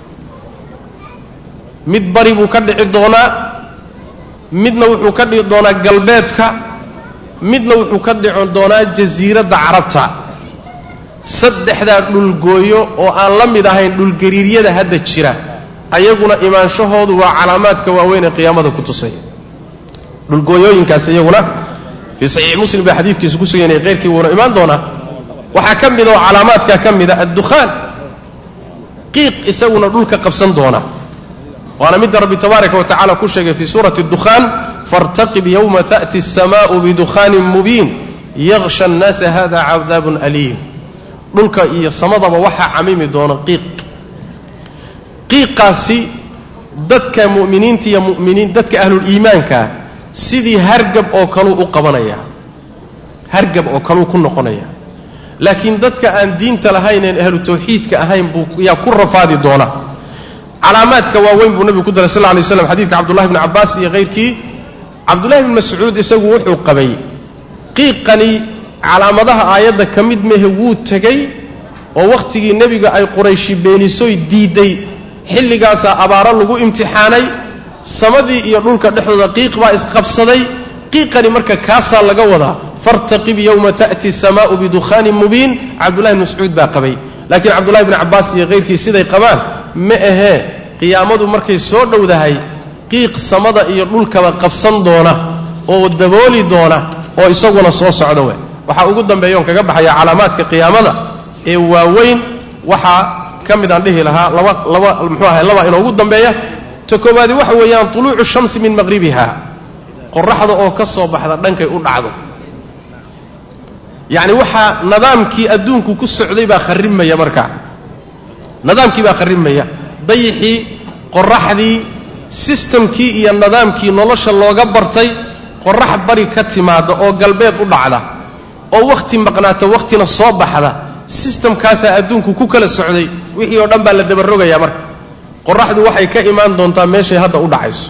mid bari buu ka dhici doonaa midna wuxuu ka dhici doonaa galbeedka midna wuxuu ka dhici doonaa jasiiradda carabta saddexdaa dhulgooyo oo aan la mid ahayn dhulgariiryada hadda jira ayaguna imaanshahoodu waa calaamaadka waaweyn ee qiyaamada ku tusay dhulgooyooyinkaas iyaguna fii saxiix muslim baa xadiidkiisu ku suganayay keyrkii wuuna imaan doonaa waxaa ka mid oo calaamaadkaa ka mida addukhaan qiiq isaguna dhulka qabsan doona waana midda rabbi tabaaraka wa tacala ku sheegay fii suurati dukhaan faartaqib yowma ta'ti asamaa'u bidukhaanin mubiin yaksha annaasa hada cadaabun aliim dhulka iyo samadaba waxaa camimi doona qiiq qiiqaasi dadka mu'miniinta iyo muminiin dadka ahluliimaankaa sidii hargab oo kaluu u qabanaya hargab oo kaluu ku noqonaya laakiin dadka aan diinta lahayneen ahlu tawxiidka ahayn buu yaa ku rafaadi doona calaamaadka waaweyn buu nabigu ku daray sal lay slam xadidka cabdullahi bni cabbaas iyo hayrkii cabdullahi bni mascuud isagu wuxuu qabay qiiqani calaamadaha aayadda ka mid mehe wuu tegey oo wakhtigii nebiga ay qurayshi beenisoy diidday xilligaasaa abaaro lagu imtixaanay samadii iyo dhulka dhexdooda qiiq baa isqabsaday qiiqani marka kaasaa laga wadaa fartaqib yowma ta'ti asamaa'u bidukhaanin mubiin cabdullahi bni mascuud baa qabay laakiin cabdullahi bni cabbaas iyo hayrkii siday qabaan ma ahee qiyaamadu markay soo dhowdahay qiiq samada iyo dhulkaba qabsan doona oo dabooli doona oo isaguna soo socda we waxaa ugu dambeeya oon kaga baxaya calaamaadka qiyaamada ee waaweyn waxaa ka mid aan dhihi lahaa laba laba muxuu ahay laba inoogu dambeeya ta koowaadi waxa weeyaan tuluucu shamsi min maqhribiha qoraxda oo ka soo baxda dhankay u dhacdo yacni waxaa nidaamkii adduunku ku socday baa kharrimaya markaa nidaamkii baa kharrimaya dayixii qoraxdii sistamkii iyo nidaamkii nolosha looga bartay qorax bari ka timaada oo galbeed u dhacda oo wakhti maqnaata wakhtina soo baxda sistamkaasaa adduunku ku kala socday wixii oo dhan baa la dabarogayaa marka qoraxdu waxay ka imaan doontaa meeshay hadda u dhacayso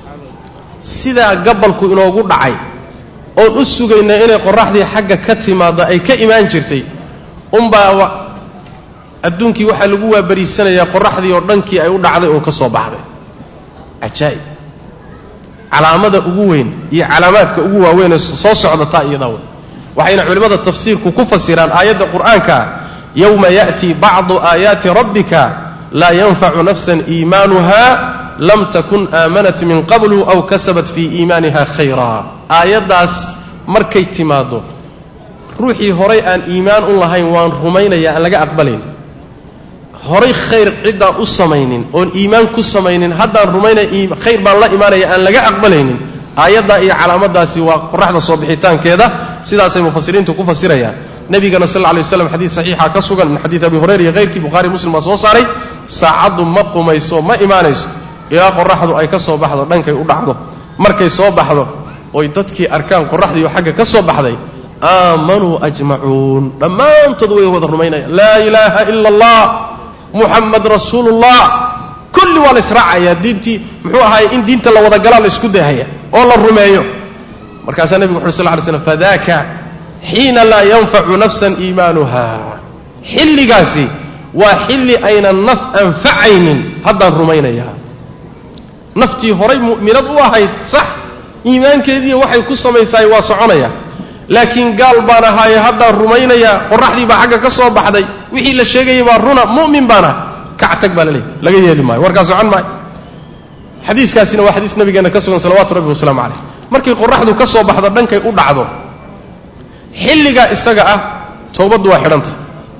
sidaa gabalku inoogu dhacay oon u sugaynaa inay qoraxdii xagga ka timaaddo ay ka imaan jirtay unbaa adduunkii waxaa lagu waabariisanayaa qoraxdii oo dhankii ay u dhacday oo ka soo baxday cajaa'ib calaamada ugu weyn iyo calaamaadka ugu waaweynee soo socdataa iyadaa wey waxayna culimmada tafsiirku ku fasiraan aayadda qur'aankaa yowma ya'tii bacdu aayaati rabbika laa yanfacu nafsan iimaanuha lam takun aamanat min qablu aw kasabat fii iimaaniha khayraa aayaddaas markay timaaddo ruuxii horay aan iimaan u lahayn waan rumaynaya aan laga aqbalayn horay khayr ciddaan u samaynin oon iimaan ku samaynin haddaan rumaynaya khayr baan la imaanaya aan laga aqbalaynin aayaddaa iyo calaamadaasi waa qoraxda soo bixitaankeeda sidaasay mufasiriintu ku fasirayaan nebigana sal lla lay waslam xadiis saxiixa ka sugan min xadiid abi hurayra iyo hayrkii bukhari muslim baa soo saaray saacaddu ma qumayso ma imaanayso ilaa qoraxdu ay ka soo baxdo dhankay u dhacdo markay soo baxdo oy dadkii arkaan qoraxdiioo xagga ka soo baxday aamanuu ajmacuun dhammaantood way wada rumaynayaan laa ilaaha ila allah muxamed rasuulullah kulli waa la israacayaa diintii muxuu ahaay in diinta la wada galaa la isku dahaya oo la rumeeyo markaasaa nebigu wuxu sal ly slam fadaaka xiina laa yanfacu nafsan iimaanuha xilligaasi waa xilli aynan naf anfacaynin haddaan rumaynayaa naftii horay mu'minad u ahayd sax iimaankeediiyo waxay ku samaysaay waa soconaya laakiin gaal baan ahaaye haddaan rumaynayaa qoraxdii baa xagga ka soo baxday wixii la sheegayay baa runa mu'min baan ah kactag baa la leeyahy laga yeeli maayo warkaa socon maayo xadiiskaasina waa xadiis nabigeenna ka sugan salawatu rabbi wasalaamu calayh markay qoraxdu ka soo baxdo dhankay u dhacdo xilligaa isaga ah towbaddu waa xidhanta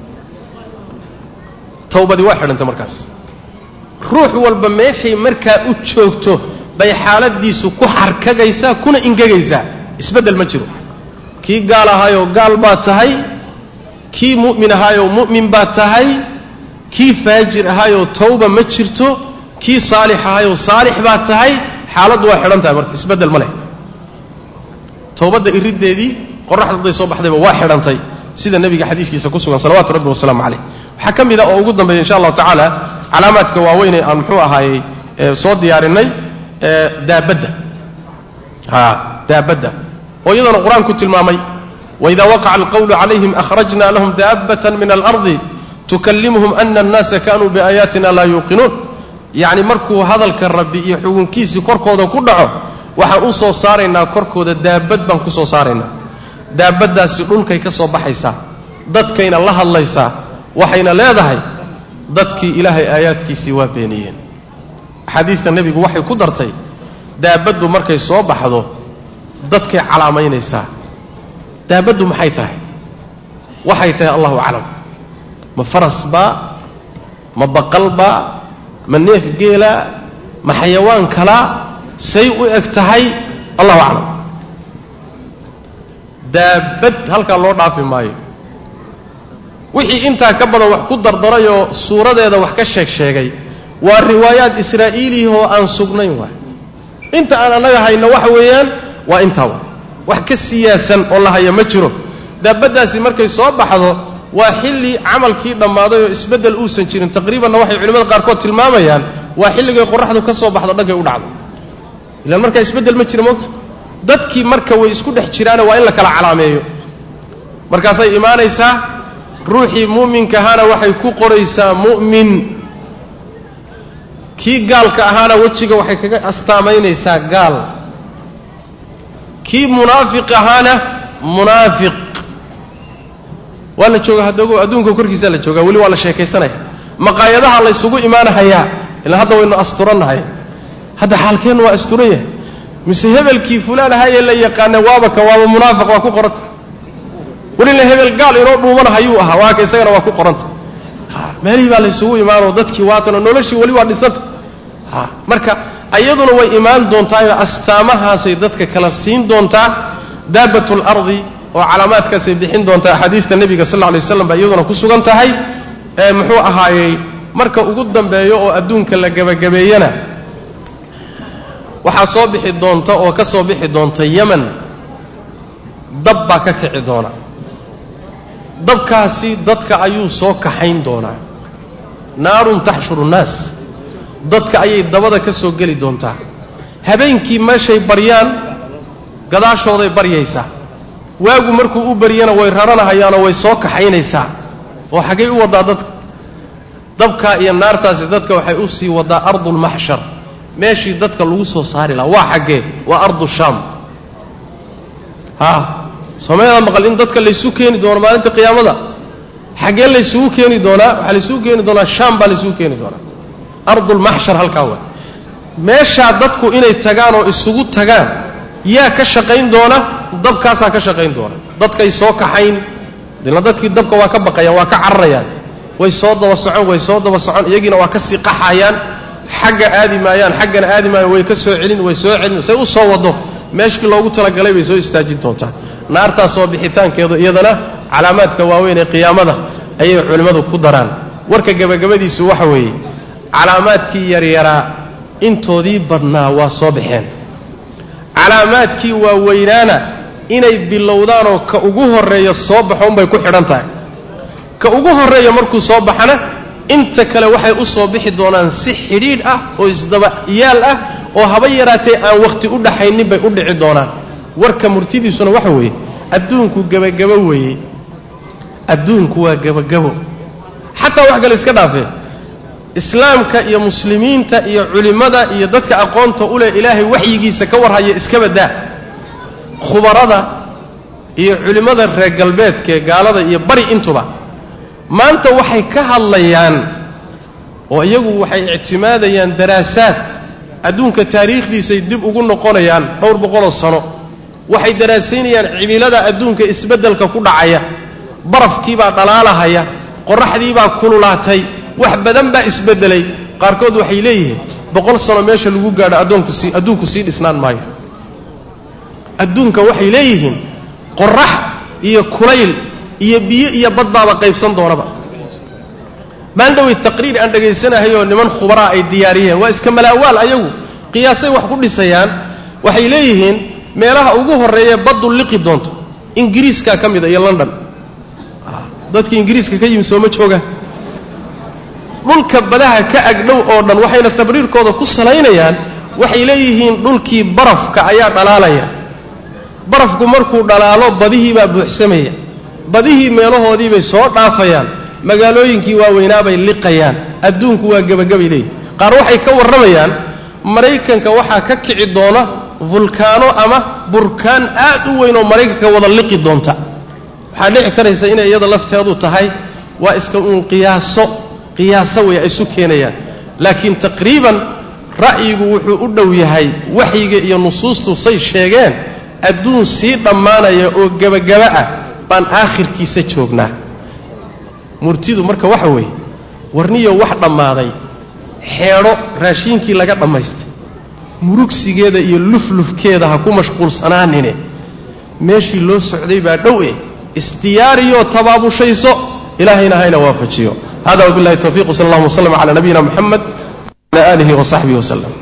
towbadii waa xidhanta markaas ruux walba meeshay markaa u joogto bay xaaladiisu ku xarkagaysaa kuna ingegaysaa isbeddel ma jiro kii gaal ahaayoo gaal baa tahay kii mu'min ahaayoo mu'min baa tahay kii faajir ahaayoo tawba ma jirto kii saalix ahaayoo saalix baa tahay xaaladdu waa xidhan tahay marka isbeddel ma leh towbadda iriddeedii qoraxda hadday soo baxdayba waa xidhantay sida nebiga xadiiskiisa ku sugan salawaatu rabbi wasalaamu calayh waxaa ka mid a oo ugu dambeeya insha allahu tacaala calaamaadka waaweyn ee aan muxuu ahaayey soo diyaarinay daabadda a daabadda oo iyadana qur-aanku tilmaamay waida waqaca alqawlu calayhim akhrajna lahum daabatan min alardi tukallimuhum ana annaasa kanuu biaayaatina laa yuuqinuun yacni markuu hadalka rabbi iyo xugunkiisii korkooda ku dhaco waxaan u soo saaraynaa korkooda daabad baan ku soo saaraynaa daabaddaasi dhulkay ka soo baxaysaa dadkayna la hadlaysaa waxayna leedahay dadkii ilaahay aayaadkiisii waa beeniyeen axaadiista nebigu waxay ku dartay daabaddu markay soo baxdo dadkay calaamaynaysaa daabaddu maxay tahay waxay tahay allahu aclam ma faras baa ma baqal baa ma neef geela ma xayawaan kalaa say u eg tahay allahu aclam daabad halkaa loo dhaafi maayo wixii intaa ka badan wax ku dardarayoo suuradeeda wax ka sheeg sheegay waa riwaayaad israa'iiliyahoo aan sugnayn waay inta aan annaga hayno waxa weeyaan waa intaa wa wax ka siyaasan oo la haya ma jiro daabaddaasi markay soo baxdo waa xilli camalkii dhammaaday oo isbeddel uusan jirin taqriibanna waxay culimmada qaarkood tilmaamayaan waa xilligay qoraxdu ka soo baxdo dhankay u dhacdo ilaan markaa isbeddel ma jiro moogta dadkii marka way isku dhex jiraane waa in la kala calaameeyo markaasay imaanaysaa ruuxii mu'minka ahaana waxay ku qoraysaa mu'min kii gaalka ahaana wejiga waxay kaga astaamaynaysaa gaal kii munaafiq ahaana munaafiq waa la jooga hadogo adduunka korkiisaa la joogaa weli waa la sheekaysanaya maqaayadaha laysugu imaanahayaa ilaa hadda waynu asturannahay hadda xaalkeennu waa asturan yahay mise hebelkii fulaan ahayee la yaqaana waaba ka waaba munaafiq waa ku qoranta welina hebel gaal inoo dhuumanahayuu ahaa waa ka isagana waa ku qoranta meelihii baa laysugu imaanoo dadkii waatanoo noloshii weli waa dhisanta marka ayaduna way imaan doontaayoo astaamahaasay dadka kala siin doontaa daabat lardi oo calaamaadkaasay bixin doontaa axaadiista nebiga sal lla lay waslam baa iyaduna ku sugan tahay ee muxuu ahaayey marka ugu dambeeyo oo adduunka la gebagabeeyana waxaa soo bixi doonta oo ka soo bixi doonta yeman dab baa ka kici doona dabkaasi dadka ayuu soo kaxayn doonaa naarun taxshuru nnaas dadka ayay dabada ka soo geli doontaa habeenkii meeshay baryaan gadaashooday baryaysaa waagu markuu u baryana way raranahayaanoo way soo kaxaynaysaa oo xaggay u waddaa dadka dabkaa iyo naartaasi dadka waxay u sii waddaa ardulmaxshar meeshii dadka lagu soo saari lahaa waa xaggee waa ardu shaam haa soomaalida maqal in dadka laysu keeni doono maalinta qiyaamada xaggee laysugu keeni doonaa waxaa laysugu keeni doonaa shaam baa laysugu keeni doonaa ardulmaxshar halkaa waa meeshaa dadku inay tagaan oo isugu tagaan yaa ka shaqayn doona dabkaasaa ka shaqayn doona dadkay soo kaxayn dila dadkii dabka waa ka baqayaan waa ka cararayaan way soo daba socon way soo daba socon iyagiina waa ka sii qaxayaan xagga aadi maayaan xaggana aadi maayaan way ka soo celin way soo celin say u soo wado meeshkii loogu talagalay bay soo istaajin doontaa naartaas soo bixitaankeedu iyadana calaamaadka waaweyn ee qiyaamada ayay culimmadu ku daraan warka gebagabadiisu waxa weeye calaamaadkii yaryaraa intoodii badnaa waa soo baxeen calaamaadkii waaweynaana inay bilowdaanoo ka ugu horreeya soo baxo unbay ku xidhan tahay ka ugu horreeya markuu soo baxana inta kale waxay u soo bixi doonaan si xidhiidh ah oo isdaba yaal ah oo haba yaraatee aan wakhti u dhaxaynin bay u dhici doonaan warka murtidiisuna waxa weeye adduunku gebagabo weeye adduunku waa gebagabo xataa wax kale iska dhaafee islaamka iyo muslimiinta iyo culimmada iyo dadka aqoonta u leh ilaahay waxyigiisa ka warhaya iska baddaa khubarada iyo culimmada reer galbeedkaee gaalada iyo bari intuba maanta waxay ka hadlayaan oo iyagu waxay ictimaadayaan daraasaad adduunka taariikhdiisay dib ugu noqonayaan dhowr boqoloo sano waxay daraasaynayaan cimilada adduunka isbeddelka ku dhacaya barafkiibaa dhalaalahaya qorraxdiibaa kululaatay wax badan baa isbeddelay qaarkood waxay leeyihiin boqol sano meesha lagu gaadho addoonku sii adduunku sii dhisnaan maayo adduunka waxay leeyihiin qorrax iyo kulayl iyo biyo iyo badbaaba qaybsan doonaba maandhowey taqriir aan dhegaysanahayoo niman khubaraa ay diyaariyeen waa iska malaawaal ayagu qiyaasay wax ku dhisayaan waxay leeyihiin meelaha ugu horreeya baddu liqi doonto ingiriiskaa ka mida iyo london dadkii ingiriiska ka yimi sooma joogaan dhulka badaha ka agdhow oo dhan waxayna tabriirkooda ku salaynayaan waxay leeyihiin dhulkii barafka ayaa dhalaalaya barafku markuu dhalaalo badihii baa buuxsamaya badihii meelahoodii bay soo dhaafayaan magaalooyinkii waaweynaabay liqayaan adduunku waa gebagabay leeyihin qaar waxay ka warramayaan maraykanka waxaa ka kici doona vulkaano ama burkaan aad u weyn oo maraykanka wada liqi doonta waxaa dhici karaysa inay iyada lafteedu tahay waa iska uun qiyaaso qiyaaso way ay isu keenayaan laakiin taqriiban ra'yigu wuxuu u dhow yahay waxyiga iyo nusuustu say sheegeen adduun sii dhammaanaya oo gebagaba ah baan aakhirkiisa joognaa murtidu marka waxa weeye warniyo wax dhammaaday xeedho raashiinkii laga dhammaystay murugsigeeda iyo luflufkeeda ha ku mashquulsanaanine meeshii loo socday baa dhow eh isdiyaariyoo tabaabushayso ilaahayna hayna waafajiyo hada wabillahi tawfiq sal allahuma wslm cala nabiyina muxamed wala aalihi wasaxbihi waslem